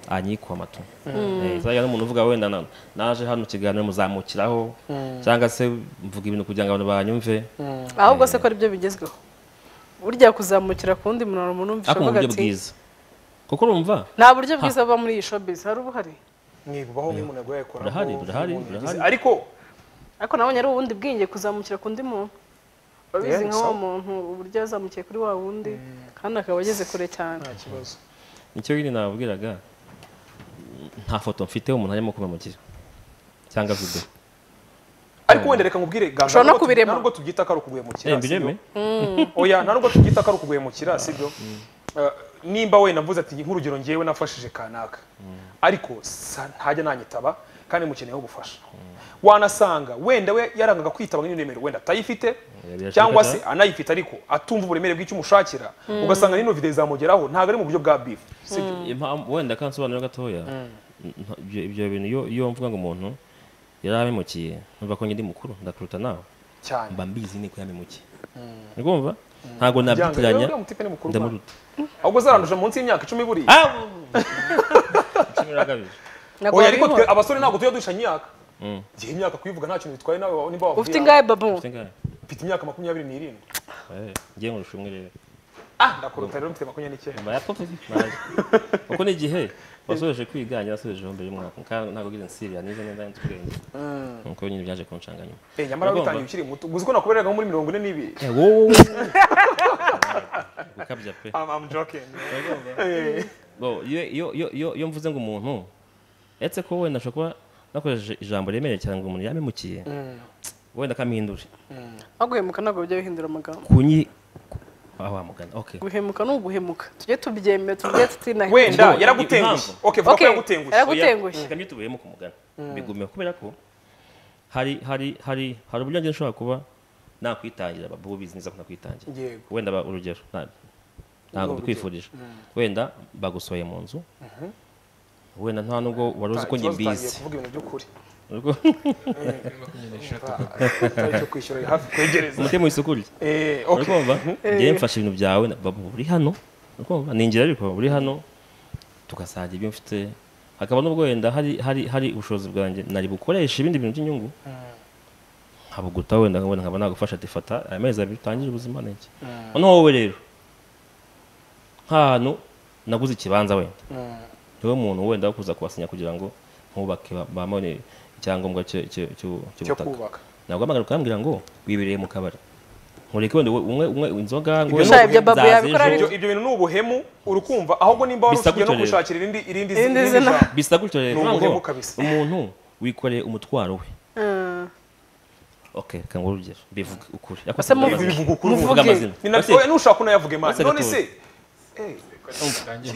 anyikwa amatu Eh, zajya n'umuntu uvuga wenda na- naje hano ikiganiro muzamukiraho cyangwa se mvuga ibintu kugira ngo abantu banyumve ahubwo se ko aribyo bigezweho burya kuzamukira ku wundi muntu umuntu ariko mu uvuga buryo ati bwiza kuko urumva nta buryo bwiza buba muri iyi showbiz hari ubuhari mwibubaho nk'umuntu yaguye yakoramo Burahari, burahari, umuntu yagize- burahari. ariko ariko nabonye ari ubundi bwenge kuzamukira ku undi muntu babizi Yeah, nka wa so. muntu uburyo yazamukiye kuri wa wundi kandi akaba ageze kure cyane nta kibazo nicyo nyine nababwiraga nta foto mfite umuntu arimo kubamukira cyangwa video ariko wenda reka nkubwire ganga Ushobora no nubwo tu- kubirema. nubwo tubyita ko ari ukuguhemukira Eh, mbireme oya nta nubwo tubyita ko ari ukuguhemukira sibyo Eh, nimba wenda mvuze ati nk'urugero ngewe nafashije kanaka ariko sa- ntajya nanyitaba kandi mukeneyeho ubufasha wanasanga wenda we yarangaga kwitaba n'iremero wenda atayifite birashoboka cyangwa se cyane. anayifite ariko atumva uburemere bw'icyo umushakira ugasanga n'ino videwo zamugeraho ntabwo ari mu buryo bwa bifu sibyo impamvu wenda kansobanura gatoya nta- ibyo ibyo bintu iyo iyo mvuga ngo umuntu yari abimukiye numva ko njye ndi mukuru ndakuruta nawe cyane mba mbizi niko yabimukiye urumva ntabwo Byanga, rero nabyitiranya uriya mutipe ni mukuru rwanda. ndamuruta ahubwo zaranduje munsi y'imyaka icumi buriya Ntabwo oya ariko wabibona. twe abasore ntabwo tujya dusha imyaka igihe imyaka kuyivuga nta kintu bitwaye nawe niba wavuye ufite ingahe babu mfite imyaka makumyabiri n'irindwi ngiye nkurusha umwe rero ah ndakuruta rero mfite makumyabiri n'icyenda nyuma ya popo naje kuko n'igihe wasoreje kwiga njye nasubijeho mbere y'umwaka kandi ntabwo ngize nsirira nize neza nzi ubwenge nuko nyine byaje kunshanga nyuma Eh, nyamara Uragomba. witangiye ukiri muto uzi ko nakubereraga nko muri mirongo ine n'ibiri wowe gukabya pe I'm- I'm joking. Bo, iyo- iyo iyo- iyo- iyo mvuze ngo umuntu etse ko wenda ashobora kuba nakoresheje ijambo remereye cyane ngo umuntu yabimukiye wenda akampindure aho guhemuka ntabwo bijya bihindura amagambo kunyi ah, wa mugani okay guhemuka ni uguhemuka tujye tubyemera tujye tutinahe wenda Ngo, yaragutengushye impamvu. okay vuga ko Okay, yaragutengushye yaragu- Yagutengushye. reka byitubuyemo ku mugani bigumeho kubera ko hari hari hari hari uburyo njye nshobora kuba nakwitangira babu bizineza kunakwitangira yego wenda ba- urugero na- ntabwo bikwifurije wenda bagusohoye mu nzu wenda nta nubwo wari uzi ko njye Ikibazo utangiye mbizi kuvuga ibintu by'ukuri Ubwo- utari cyo kwishyura uri hafi kwegereza umutima wisukuriye Eh, okay. urakumva njye mfashe ibintu byawe na- babu uri hano urakumva ni ingira ariko uri hano tugasangira ibyo mfite hakaba n'ubwo wenda hari hari hari ubushobozi bwanjye nari bukoresha ibindi bintu by'inyungu nkabuguta wenda nkabona nkaba nagufasha ati fata aya mezi abiri utangire ubuzima ni iki noneho wowe rero nk'ahantu naguze ikibanza wenda niwe muntu wenda wo kuza kubasinya kugira ngo nkubake ba- bamone icyangombwa cyo- cyo- cyo- cyo cy'ubutaka kubaka ntabwo amagana ukambwira ngo wibereye mu kabari nkureke wenda wowe- umwe umwe inzoga ngo Ibyo wenda ni ibyo Babu zaza yabikora ari- ejo. ibyo ibyo bintu ni ubuhemu uri kumva ahubwo nimba wari usigaye no Bisagutorera. gushakira irindi irindi Irindi irindi zina. jambo. bisa gutyo rero Ni ntabwo ubuhemu kabisa. umuntu wikoreye umutwaro we Mm. okay kangwa urugero bivuga ukuri Ariko Ese tuvuga mu- amazina. bivuga ukuri, Tuvuga muvuge. amazina ni nabyo Ese- oya, nushaka unayavuge mani Basi none gatoya. se Tangiye.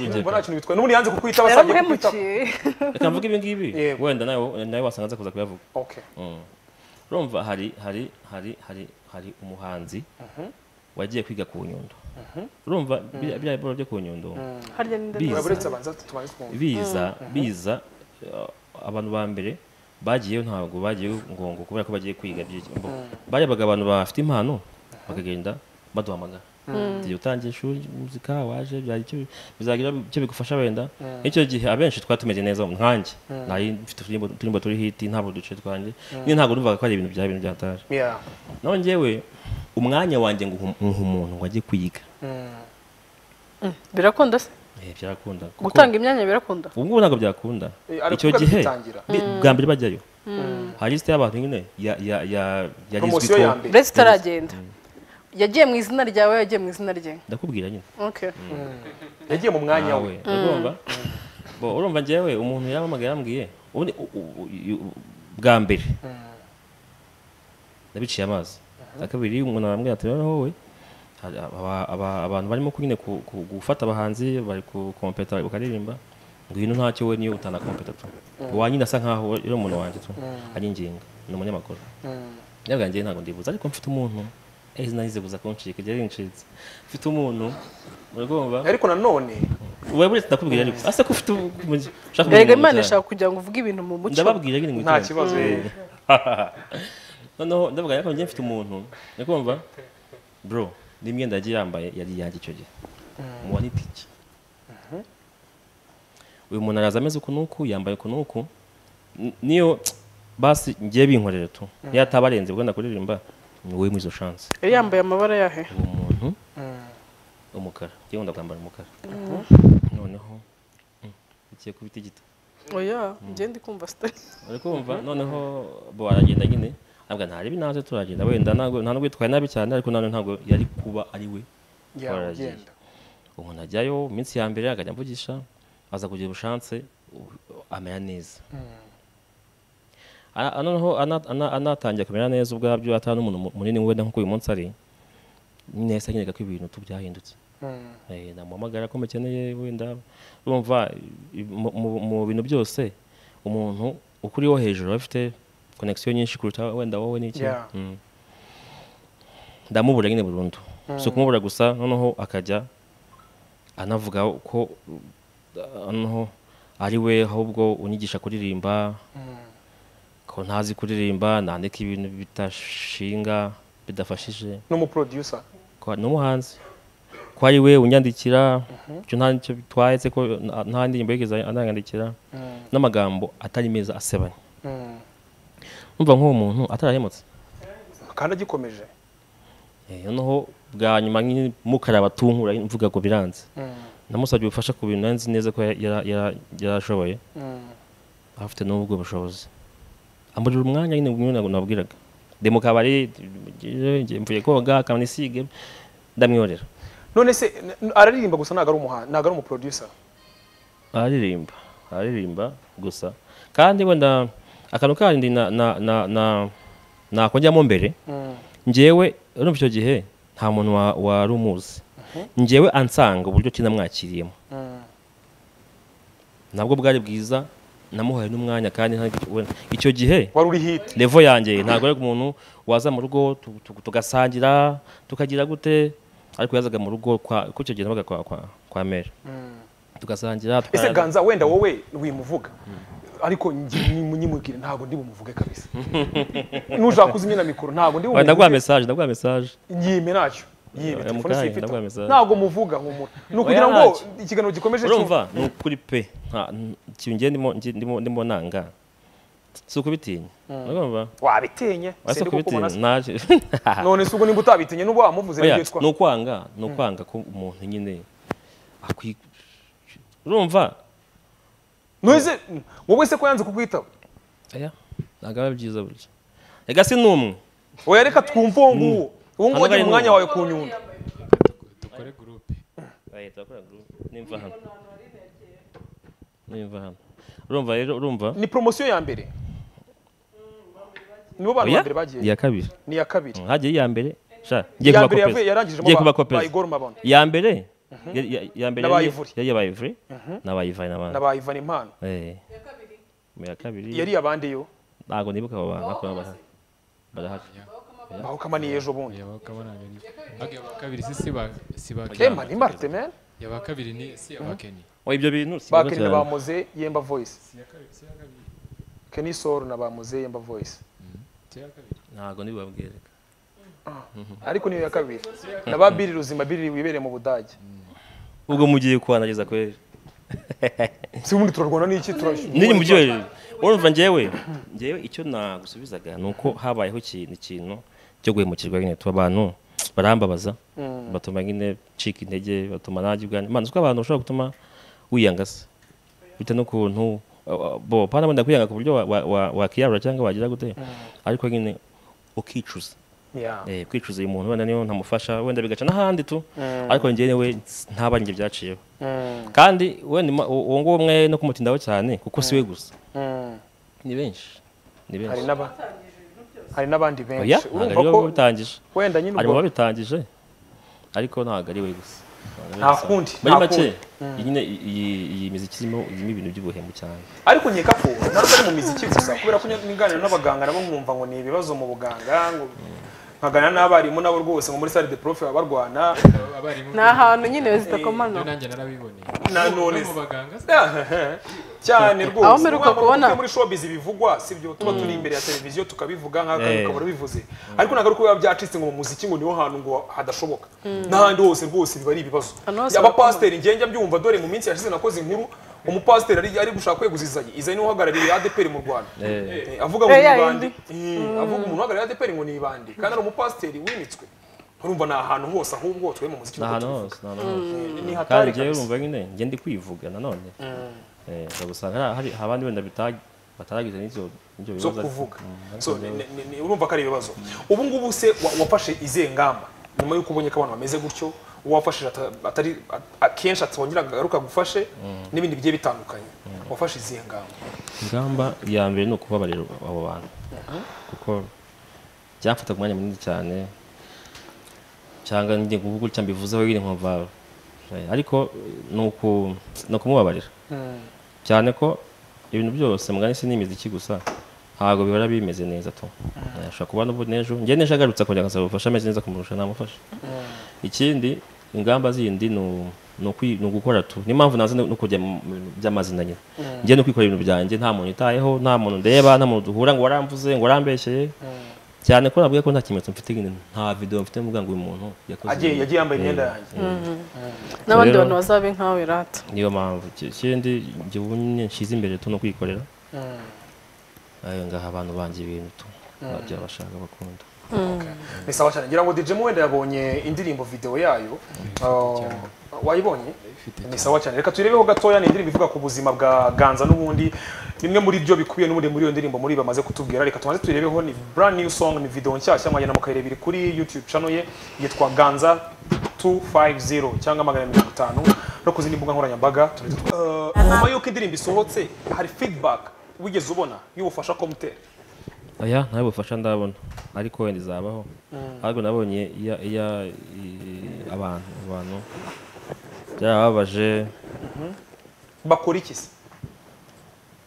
urugero. mbona nta kintu bitwaye n'ubundi yanze kukwita basabye kukwita yaramuhemukiye reka mvuge ibi ngibi Yego. wenda nawe nawe wasanga aza kuza kuyavuga okay Mm. urumva hari hari hari hari hari umuhanzi wagiye kwiga ku nyundo urumva biriya biriya biboro byo ku nyundo harya ni Biza. urabona uretse abanza tubanze twumva biza biza uh, abantu ba mbere bagiyeyo ntabwo bagiye ngongo kubera ko bagiye kwiga by'iki- mbo- barebaga abantu bafite impano bakagenda baduhamagara igihe utangiye ishuri muzika waje byagira icyo- bizagira icyo bigufasha wenda icyo gihe abenshi twari tumeze neza nkanjye nari mfite uturirimbo- uturirimbo turi hiti ntabwo uduce twanjye niyo ntabwo numvaga ko ari ibintu bya bintu byatari yeah naho njyewe umwanya wanjye ngo nku- nkuha umuntu wagiye kwiga birakunda se Eh, byarakunda kuko- gutanga imyanya birakunda ubu ngubu ntabwo byakunda Eh, ariko icyo kuko gihe bitangira. bi- bwa mbere bajyayo hari lisite y'abantu nyine ya- ya- ya- yarizwi promosiyo ko ya mbere uretse itaragenda yagiye mu izina ryawe yagiye mu izina rye ndakubwira nyine Okay. yagiye mu mwanya nawe we urumva bo urumva njyewe umuntu yaramamagaye yambwiye ubundi u- u- u- u- bwa mbere nabiciye amazi na kabiri umuntu arambwira ati noneho wowe hari aba- aba- abantu barimo nyine ku- ku- gufata abahanzi bari kukompeta bakaririmba ngwino ntacyo we niyo utanakompeta tu wanyine asa nkaho uri umuntu wanjye tu anyinginga ni umunyamakuru nyabwanjye ntabwo ndibuza ariko mfite umuntu eh izina nzibuza kuncika igihe rincitse mfite umuntu muragomba ariko nanone wewe buretse ndakubwira ariko ase ko ufite umugi- ushaka erega umuntu imana mwiza. ishaka kugira ngo uvuge ibintu mu muco ndababwira nyine ngo nta itonde. kibazo eh. noneho ndavuga ariko njye mfite umuntu ndakumva bro n'imyenda yagiye yambaye yari iyanjye icyo gihe muwa n'itike uyu muntu araza ameze uku n'uku yambaye uku n'uku N- niyo basi ngiye binkorera tu niyo ataba arenze ubwo ndakuririmba ni wowe muri izo chance yari yambaye amabara yahe uwo muntu umukara ngiye wenda kwambara umukara noneho mm, ugiye kubita igita oya njye ndi kumva sitari uri kumva noneho bo aragenda nyine ntabwo ntarebe naze turagenda wenda ntabwo nta nubwo yitwaye nabi cyane ariko nanone ntabwo yari kuba ari we Yeah, waragiye. ugenda. ubu najyayo iminsi ya mbere akajya mvugisha aza kugira ubushanse u- amera neza Ana- noneho ana- ana- anatangiye kumera neza ubwabyo atari n'umuntu mu- munini wenda nk'uko uyu munsi ari neza nyine ko ibintu tu byahindutse Mm. Eh, namuhamagara ko mukeneye wenda urumva i- mu- mu- mu bintu byose umuntu ukuriho hejuru aba afite connection nyinshi kuruta wenda wowe n'iki Yeah. Mm. ndamubura nyine burundu si ukumubura gusa noneho akajya anavuga ko uh, noneho ari we ahubwo unyigisha kuririmba ko ntazi kuririmba nandika ibintu bitashinga bidafashije n'umuproducer ko ni umuhanzi ko ari we unyandikira icyo nta nicyo bitwaye se ko nta- nta ndirimbo yigeze ananyandikira n'amagambo atari meza asebanya Mm. numva nk'uwo muntu atarahemutse kandi agikomeje Eh, noneho bwa nyuma nyine mukaraba tunkura mvuga ngo biranze namusabye ubufasha ku bintu nari nzi neza ko ya- yara- yara- yarashoboye afite n'ubwo bushobozi amburira umwanya nyine ngo nabwo nabwiraga ndi mu kabari ngiye- mvuye koga kanisige ndamwiyorera none se n- n- araririmba gusa ntabwo ari umuhanzi ntabwo ari umuproducer aririmba aririmba gusa kandi wenda akantu kandi na na na na nakongeyamo mbere njyewe urumva icyo gihe nta muntu wa- wari umuzi njyewe ansanga uburyo ki namwakiriyemo nabwo bwari bwiza namuhaye n'umwanya kandi nta- we- icyo gihe wari uri hit levo yanjye ntabwo ari umuntu waza mu rugo tu- tu- tugasangira tukagira gute ariko yazaga mu rugo kwa kuko icyo gihe nabaga kwa kwa, kwa mere tugasangira ese tukara- ganza wenda wowe wimuvuga ariko ngi- nyi- nyimubwire ntabwo ndi bumuvuge kabisa nushaka kuzimya na mikoro ntabwo ndi Oya, ndaguha bumuvuge message ndaguha message yime nacyo yibe Oya, telefone mukayi, sifite ndaguha message. ntabwo muvuga humura ni Oya, ukugira ngo ntacyo. ikiganiro gikomeje urumva ni ukuri pe nta- n- ikintu ngiye ndimo ngi- ndimo ndimo nanga si ukubitinya urumva wabitinye Oya, si sindi kuko ukubitinya ubona se- ntaje none se ubwo nimba utabitinye n'ubwo wamuvuze Oya, n'ibyo yitwa ni ukwanga ni ukwanga ko umuntu nyine akwi urumva Noise wowe se ko yanze kukwitaba aya ntabwo aba byiza burya rega si n'umwe oya reka twumve uwo nguwo uwo nguwo Hano wagira bari umwanya n'ubu. wawe ku nyundo dukore gurupe leta bakora group nimva hano nimva hano urumva rero urumva ni poromosiyo ya mbere nibo bantu oya ba mbere bagiye iya kabiri ni iya kabiri hagiye iya mbere sha ngiye kuba iya mbere yavuye kopeza yarangije ngiye kuba kopeza bayigoro mabano iya mbere ya- ya- ya mbere N'aba yari- Ivory. yari aba ivure n'aba ivure n'abandi naba Ivan Impano eh mu ya kabiri yari abandi yo ntabwo nibuka abo bantu ariko baba bahari barahari baho kama ni ejo bundi yaba kabona ni age ba kabiri si si ba si ba eh mani marte man yaba kabiri ni si aba Kenny oya ibyo bintu si bibazo bakiri na cyane. bamuze yemba voice si ya kabiri si ya kabiri Kenny Soul na bamuze yemba voice si ya kabiri ntabwo ntibabwire ariko niyo ya kabiri na ba Billy Ruzima Billy wibereye mu Budage ubwo mugiye kubanageza kweri si ubundi turarwana n'iki turashyura niri mu byo urumva njyewe njyewe icyo nagusubizaga ni uko habayeho ikintu ikintu cyo guhemukirwa nyine tuba abantu barambabaza batuma nyine cika intege batuma nanjye ubwanjye mana uko abantu bashobora gutuma wiyanga se bitewe n'ukuntu uh, uh, bo pana wenda kwiyanga ku buryo wa- wa- wa- wakiyarura cyangwa wagira gute ariko nyine ukicuza yeah eh, kwicuza uyu muntu wenda niyo ntamufasha wenda bigaca n'ahandi tu ariko njyewe we ntabanjye byaciyeho kandi wenda ima- uwo uwo nguwo mwe no kumutindaho cyane kuko siwe gusa Mm. ni benshi ni hari benshi n'aba hari n'abandi oya benshi ntabwo urumva ari ko we bitangije wenda nyine hari mu ubwo babitangije ariko ntabwo ari we gusa nta kundi muri nta make kundi iyi nyine iyi- iyi miziki irimo irimo ibintu by'ubuhemu cyane ariko nkeka ko ntabwo ari mu miziki gusa kubera ko niganira n'abaganga nabo nkumva ngo ni ibibazo mu buganga ngo nkaganira n'abarimu nabo rwose ngo muri sale de prof baba barwana abarimu ni ahantu nyine byo zidakomana nanjye narabiboneye na none no mu baganga se cyane rwose Aho mperuka Urumva ngo kubona- muri showbiz bivugwa sibyo tuba turi imbere ya televiziyo tukabivuga nk'akantu Eh. ukaba urabivuze ariko ntabwo ari ko biba byacitse ngo mu muziki ngo niho hantu ngo hadashoboka n'ahandi hose rwose biba ari ibibazo Ahantu hose abapasiteri njye njya mbyumva dore mu minsi yashize nakoze inkuru umupasiteri ari ari gushaka kweguzizanya izayi niwe uhagarariye ADPR mu Rwanda Eh, avuga ngo Eh, ni ya bande avuga umuntu uhagarariye ADPR ngo ni bande kandi ari umupasiteri wimitswe urumva ni ahantu hose ahubwo twe mu muziki ni nkuko ahantu tubivuga. hose ni ahantu hose ni kandi hatari njyewe kabisa urumva nyine njye ndi kwivuga nanone Eh, ndagusanga hari- hari abandi wenda bita- bataragize n'ibyo n'ibyo zo bibazo kuvuga Mm, so ni- ni- ni- urumva ko ari ibibazo ubu ngubu se wa- wafashe izihe ngamba nyuma y'uko ubonye ko abantu bameze gutyo uwo wafashije ata- atari a- akenshi atongera agaruka gufashe n'ibindi bigiye bitandukanye wafashe izihe ngamba ingamba ya mbere ni ukubabarira abo bantu kuko byamfata ku mwanya munini cyane cyangwa njye kuvuga gutya mbivuzeho nyine nkumva eh, ariko ni uku- ni ukumubabarira cyane ko ibintu byose mugani si n'imiziki gusa ntabwo bihora bimeze neza tu Eh, ashobora kuba n'ubu n'ejo njye n'ejo agarutse akongera agasaba ubufasha ameze neza kumurusha namufasha ikindi ingamba zindi ni u- ni ukwi- ni ugukora tu niyo mpamvu naza no no kujya mu bintu by'amazina nyine njye no kwikorera ibintu byanjye nta muntu itayeho nta muntu ndeba nta muntu duhura ngo waramvuze ngo warambeshyeye cyane ko nabwiye ko nta kimenyetso mfite nyine nta video mfite mvuga ngo uyu muntu yakoze agiye ibi. yagiye yambaye imyenda yanjye n'abandi Rero- bantu bazabe nkawe rata niyo mpamvu Iki- ikindi njye ubu nyine nshyize imbere tu no kwikorera ayo ngaha abantu banjye ibintu tu babyo bashaka bakunda ni sawa cyane ngira ngo DJ wenda yabonye indirimbo video yayo Uh, wayibonye ni sawa cyane reka turebeho gatoya ni indirimbo ivuga ku buzima bwa Ganza n'ubundi bimwe muri byo bikubiye n'ubundi muri iyo ndirimbo muri bamaze kutubwira reka tubanze turebeho ni brand new song ni video nshyashya mwagenda mukayirebera kuri YouTube channel ye yitwa Ganza 250 cyangwa magana mirongo itanu no ku zindi mbuga nkoranyambaga turetse twa- Uh, nyuma y'uko indirimbo isohotse hari feedback wigeze ubona y'ubufasha komutera aya ntayo bufasha ndabona ariko wenda izabaho ariko nabonye iya iya i- abantu abantu byarababaje bakora iki se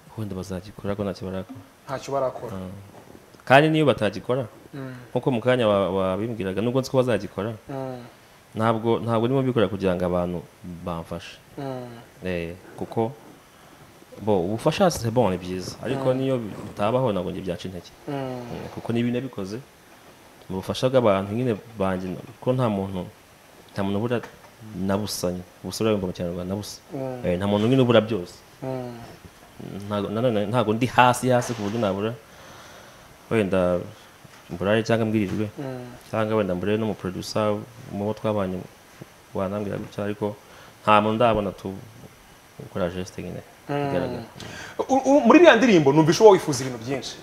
kuko wenda bazagikora ariko ntacyo barakora ntacyo barakora kandi n'iyo batagikora nkuko mu kanya wa- wabimbwiraga nubwo nzi ko bazagikora ntabwo ntabwo ndimo bikorera kugira ngo abantu bamfashe Eh, kuko bo ubufasha c'est bon ni byiza ariko niyo bitabaho ntabwo njye byaca intege Eh, kuko niba nabikoze mu bufasha bw'abantu nyine banjye ko nta muntu nta muntu ubura na busanye ubusore bw'ingoma mu kinyarwanda na busa Eh, nta muntu nyine ubura byose ntago nanone ntago ndi hasi hasi ku buryo nabura wenda mburare cyangwa mbwirijwe cyangwa wenda mburare n'umuproducer mu bo twabanye wanambwira gutya ariko nta muntu ndabona tu ukora geste nyine igaragara U- u- muri iriya ndirimbo numvisha uba wifuza ibintu byinshi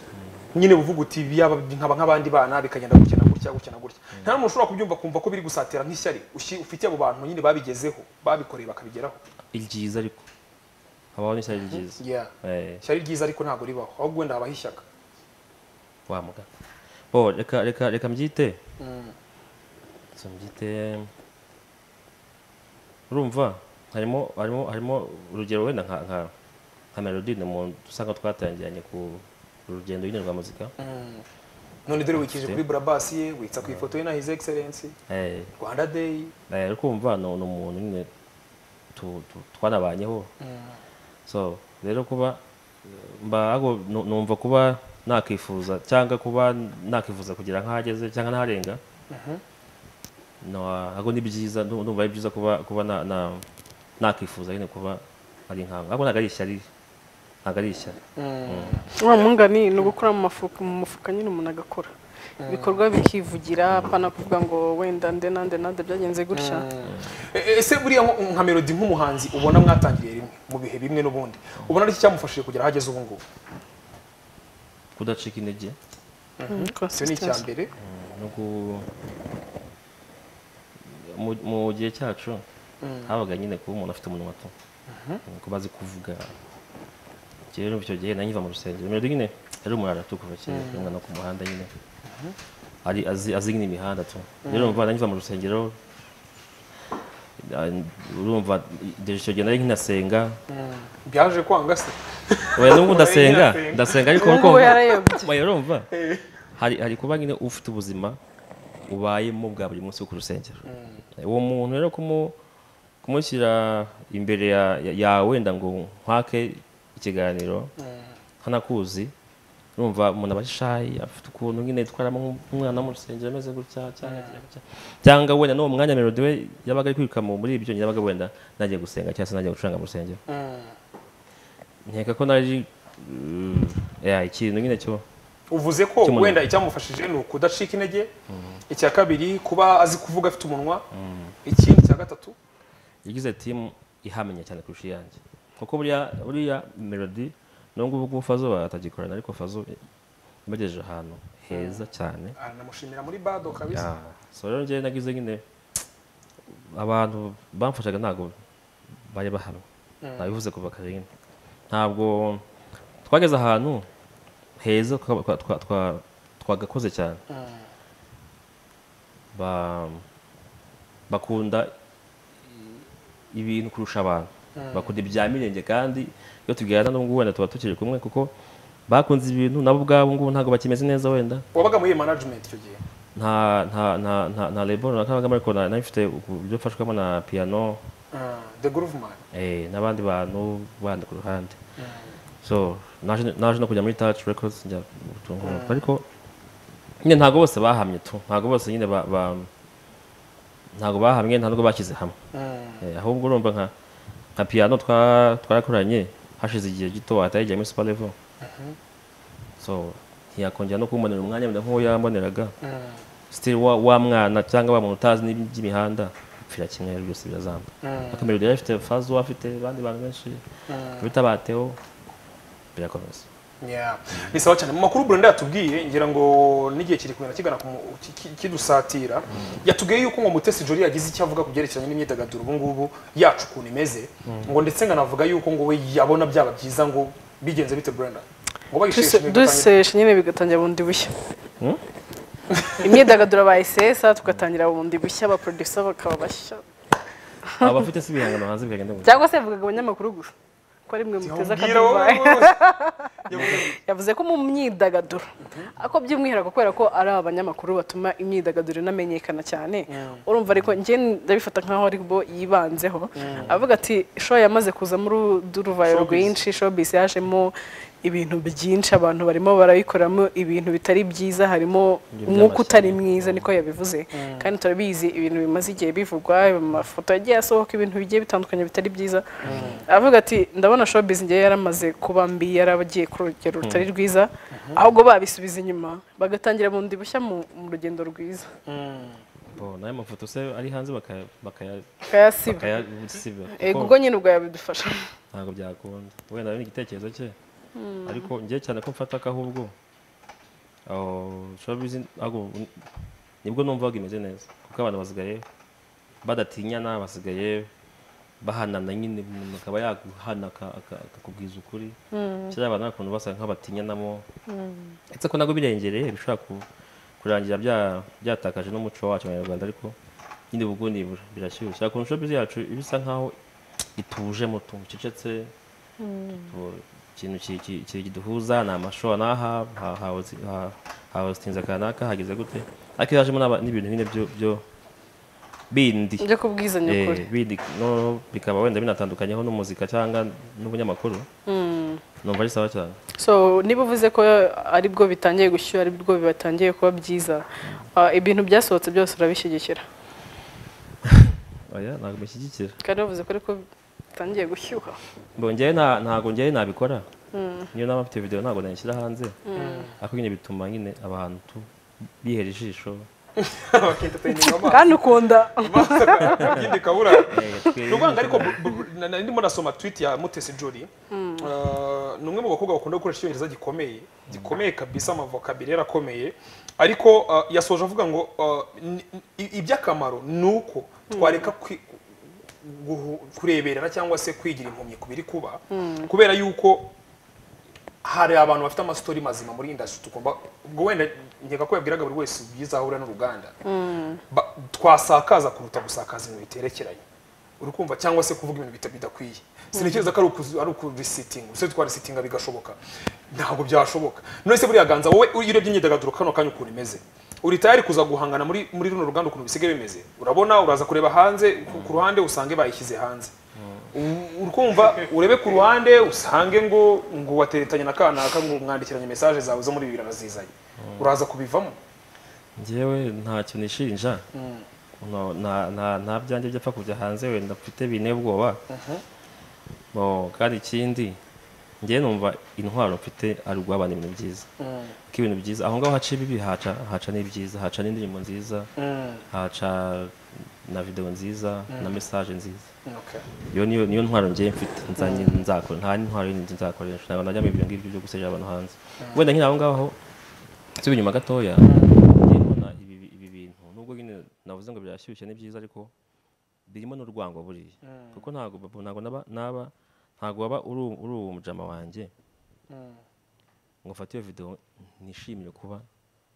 nyine buvuga uti "Biyaba nkaba nk'abandi bana bikagenda gutya na gutya gutya na gutya nta muntu ushobora kubyumva kumva ko biri gusatira nk'ishyari ushi- ufitiye abo bantu nyine babigezeho babikoreye bakabigeraho iryiza ariko habaho n'ishyari ryiza Yeah. Eh, ishyari ryiza ariko ntabwo ribaho ahubwo wenda habaho ishyaka wa muganga bo reka reka reka mbyite so mbyite urumva harimo harimo harimo urugero wenda nka nka nka melody ni umuntu usanga twatangiranye ku rugendo nyine rwa muzika none dore wikije kuri burabasi ye witsa ku ifoto ye na his excellence eh rwanda day eh, kumva ni ni umuntu nyine tu- tu- twanabanyeho so rero kuba mba ahubwo nu- numva kuba nakwifuza cyangwa kuba nakwifuza kugira nk'aho ageze cyangwa n'aharenga ahubwo ni byiza ndu- ndumva ari byiza kuba kuba na- na- nakwifuza nyine kuba ari nkawe ahubwo ntabwo ari ishyari ntabwo ari ishyari uriya mwungani ni ugukora mu mafuka mu mufuka nyine umuntu agakora ibikorwa bikivugira apana kuvuga ngo wenda nde nande nande byagenze gutya E- ese buriya nko- nka melody nk'umuhanzi ubona mwatangiriye rimwe mu bihe bimwe n'ubundi ubona aricyo cyamufashije kugera aho ageze ubu ngubu kudacika intege icyo ni icya mbere no ku- mu- mu gihe cyacu habaga nyine kuba umuntu afite umunwa to kuba azi kuvuga rero icyo gihe nari nkiva mu rusengero melody nyine yari umuntu aratukuva cyane umwana ku muhanda nyine ari azi azi nyine imihanda tu rero umva nari nkiva mu rusengero ah, urumva dore icyo gihe nari nkinasenga byaje kwanga se oya n'ubu ndasenga Ndasenga. ndasenga ariko ubu ngubu urumva- yarayobye Oya, urumva hari hari kuba nyine ufite ubuzima ubayemo bwa buri munsi wo ku rusengero uwo muntu rero kumu- kumushyira imbere ya- ya- yawe wenda ngo nkwake ikiganiro ntanakuzi urumva umuntu aba ashayi afite ukuntu nyine yitwaramo nk'umwana wo mu rusengero ameze gutya cyangwa agiye gutya. cyangwa wenda n'uwo mwanya melody we yabaga ari kwiruka mu- muri ibyo nyine yabaga wenda nagiye gusenga cyangwa se nagiye gucuranga mu rusengero nkeka ko naje uh, ya, ikintu nyine cyo uvuze ko Cy'umuntu. wenda icyamufashije ni ukudacika intege icya kabiri kuba azi kuvuga afite umunwa ikindi cya gatatu yagize timu ihamenya cyane kurusha iyanjye kuko buriya buriya melody nubwo ubu fazo batagikorana ariko fazo ibagejeje ahantu heza cyane aranamushimira muri bado Ya, kabisa so rero njyewe nagize nyine abantu bamfashaga ntabwo bari bahamwe nabivuze kuva kare nyine ntabwo twageze ahantu heza twa- twa- twa- twa- twagakoze cyane Ba- bakunda ibintu kurusha abantu bakunda ibya mirenge kandi iyo tuganira n'ubwo wenda tuba tukiri kumwe kuko bakunze ibintu nabo ubwabo ngubu ntabwo bakimeze neza wenda wabaga muri iyi management icyo gihe nta nta nta nta nta label runaka nabagamo ariko na- nabifite uburyo mfashwamo na piano Ah, the groove man eh, n'abandi bantu bandi ku ruhande so naje naje no kujya muri touch records njya gutungura ariko nyine ntabwo bose bahamye tu ntabwo bose nyine ba, ba ntabwo bahamye ntabwo bashyize hamwe eh, ahubwo urumva nka nka piano twa- twarakoranye hashize igihe gito hatayigiye muri super level so ntiyakongera no kumbonera umwanya wenda nk'uwo yamboneraga still wa, wa mwana cyangwa wa muntu utazi n'iby'imihanda upfira kimwe rero byose birazamba ariko melody yari afite fazo afite abandi bantu benshi bita bateo birakomeza Yeah. ni sawa cyane mu makuru burenda yatubwiye ngira ngo n'igihe kiri kumera kigana ku mu- ki- ki- kidusatira yatubwiye yuko ngo mutesi jori yagize icyo avuga ku byerekeranye n'imyidagaduro ubu ngubu yacu ukuntu imeze ngo ndetse nkanavuga yuko ngo we yabona byaba byiza ngo bigenze bite burenda ngo bayisheshe duseshe nyine bigatangira bundi bushya imyidagaduro bayisesa tugatangira bundi bushya abaproducer bakaba bashya abafite si ibihangano hanze bikagenda gutya cyangwa se bivugaga abanyamakuru gusa ko ari mwe muteza Mbwira wowe akadubayi rwose. yavuze ko mu myidagaduro ako by'umwihariko kubera ko ari abanyamakuru batuma imyidagaduro inamenyekana cyane urumva ariko njye ndabifata nkaho ari bo yibanzeho avuga ati show yamaze kuzamo uru- uruvayo rwinshi showbiz yajemo ibintu byinshi abantu barimo barayikoramo ibintu bitari byiza harimo Ibyo umwuka utari by'amashyari. mwiza niko yabivuze kandi turabizi ibintu bimaze igihe bivugwa amafoto yagiye asohoka ibintu bigiye bitandukanye bitari byiza avuga ati ndabona showbiz ngewe yaramaze kuba mbi yaragiye ku rugero rutari rwiza ahubwo babisubiza inyuma bagatangira bundi bushya mu mu rugendo rwiza Bo, n'ayo mafoto se ari hanze bakaya- bakaya- bakayasiba bakayasiba ego kuko ubwo nyine ubwo yabidufasha ntabwo byakunda wenda ari igitekerezo cye ariko njye cyane ko mfata ko ahubwo aho showbiz ahubwo nibwo numvaga imeze neza kuko abantu basigaye badatinyana basigaye bahanana nyine umuntu akaba yaguhana aka- aka- akakubwiza ukuri cyangwa abantu hari ukuntu basa nk'abatinyanamo ndetse ko nabwo birengereye bishobora ku- kurangira bya- byatakaje n'umuco wacu abanyarwanda ariko nyine ubwo nibura birashyushye ariko showbiz yacu iba isa nkaho ituje mu tuntu ducecetse tu- ikintu ki- ki- ki- kiduhuza ni amasho n'aha ha- hahoze- ha- hahozitinze kanaka hageze gute ariko iyo hajemo n'aba- n'ibintu nyine byo- byo bindi byo kubwizanya eh, ukuri bindi no bikaba wenda binatandukanyeho n'umuzika cyangwa n'ubunyamakuru numva ari sawa cyane so niba uvuze ko ari bwo bitangiye gushyuha ari bwo bibatangiye kuba byiza ah, ibintu byasohotse byose urabishyigikira oya ntabwo bishyigikira kandi bavuze ko ariko bitangiye gushyuha ngo njyewe nta- ntabwo njyewe nabikora niyo naba mfite video ntabwo nayishyira hanze ariko nyine bituma nyine abantu tu bihera ijisho Bakentertaininga amaso. kandi ukunda Ikindi kabura Eh, twe- ni ukuvuga ariko bu- bu- bu- na- na- ndimo nasoma tweet ya mutesi jori Ah, ni umwe mu bakobwa bakunda gukoresha icyongereza gikomeye gikomeye kabisa amavokabire yarakomeye ariko ah, yasoje avuga ngo ah, ni- i- iby'akamaro ni uko twareka kwi- guhu- kureberera cyangwa se kwigira impumyi ku biri kuba kubera yuko hari abantu bafite amasitori mazima muri indasitiri tugomba ubwo wenda nkeka ko yabwiraga buri wese byiza ahura n'uruganda Ba- twasakaza kuruta gusakaza ibintu biterekeranye uri kumva cyangwa se kuvuga ibintu bita- bidakwiye sintekereza ko ari ukuzi- ari ukurisitinga ese twarisitinga bigashoboka ntabwo byashoboka none se buriya ganza wowe iyo urebye imyidagaduro kano kanya ukuntu imeze uri tayari kuza guhangana muri muri runo ruganda ukuntu bisigaye bimeze urabona uraza kureba hanze ku- ku ruhande usange bayishyize hanze U- uri kumva urebe ku ruhande usange ngo ngo wateretanye na kanaka ngo mwandikiranye message zawe zo muri bibiri arazizanye uraza kubivamo njyewe ntacyo nishinja No, nta- nta- nta byanjye byapfa kujya hanze wenda mfite binteye ubwoba Bo, kandi ikindi njyewe numva intwaro mfite ari uguhabana ibintu byiza kuko ibintu byiza aho ngaho haca ibibi haca haca n'ibyiza haca n'indirimbo nziza haca na video nziza na message nziza Okay. iyo niyo niyo ntwaro njye mfite nzanye nzakora nta ntwaro yindi nzakoresha ntabwo najya mu ibyo ngibyo byo guseja abantu hanze wenda nkiri aho ngaho nsubira inyuma gatoya njye mbona ibi ibi bintu nubwo nyine navuze ngo birashyushye ni byiza ariko birimo n'urwango buriya kuko ntabwo bab- ntabwo naba naba ntabwo waba uri uri uwo mujama wanjye ngo mfate iyo video nishimire kuba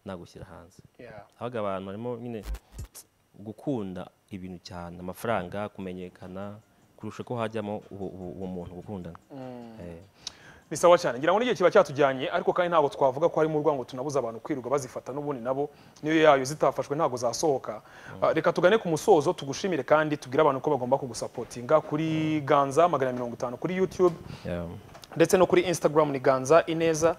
nagushyira hanze Yeah. habaga abantu barimo nyine gukunda ibintu cyane amafaranga kumenyekana kurusha ko hajyamo uwo- uwo uwo muntu gukundana Eh. ni sawa cyane ngira ngo n'igihe kiba cyatujyanye ariko kandi ntabwo twavuga ko harimo urwango tunabuza abantu kwirirwa bazifata n'ubundi nabo niyo yayo zitafashwe ntabwo zasohoka Ah, reka tugane ku musozo tugushimire kandi tubwire abantu ko bagomba kugusapotinga kuri ganza magana mirongo itanu kuri youtube Yeah. ndetse no kuri instagram ni ganza ineza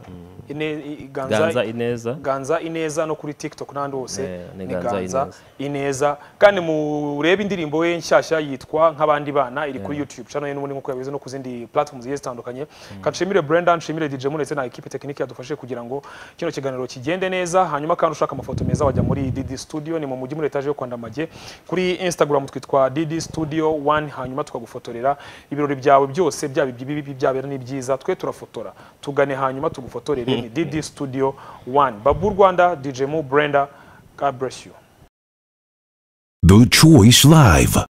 ine, i- ganza ineza ganza ineza no kuri tiktok n'ahandi hose Eh, ni ni Ganza ganza Ineza. ineza kandi murebe indirimbo ye nshyashya yitwa nk'abandi bana iri kuri youtube channel ye n'ubundi nk'uko yabivuze no ku zindi platforms zigiye zitandukanye kanshimire brenda nshimire dj mu ndetse na ekipe tekinike yadufashije kugira ngo kino kiganiro kigende neza hanyuma kandi ushaka amafoto meza wajya muri dd studio ni mu mujyi muri etaje yo kwa ndamage kuri instagram twitwa dd studio one hanyuma tukagufotorera ibirori byawe byose byaba ibyibibi byabera n'ibyiza twe turafotora tugane hanyuma tugufotorere ni dd studio one babu rwanda dj mu brenda god bless you The Choice Live.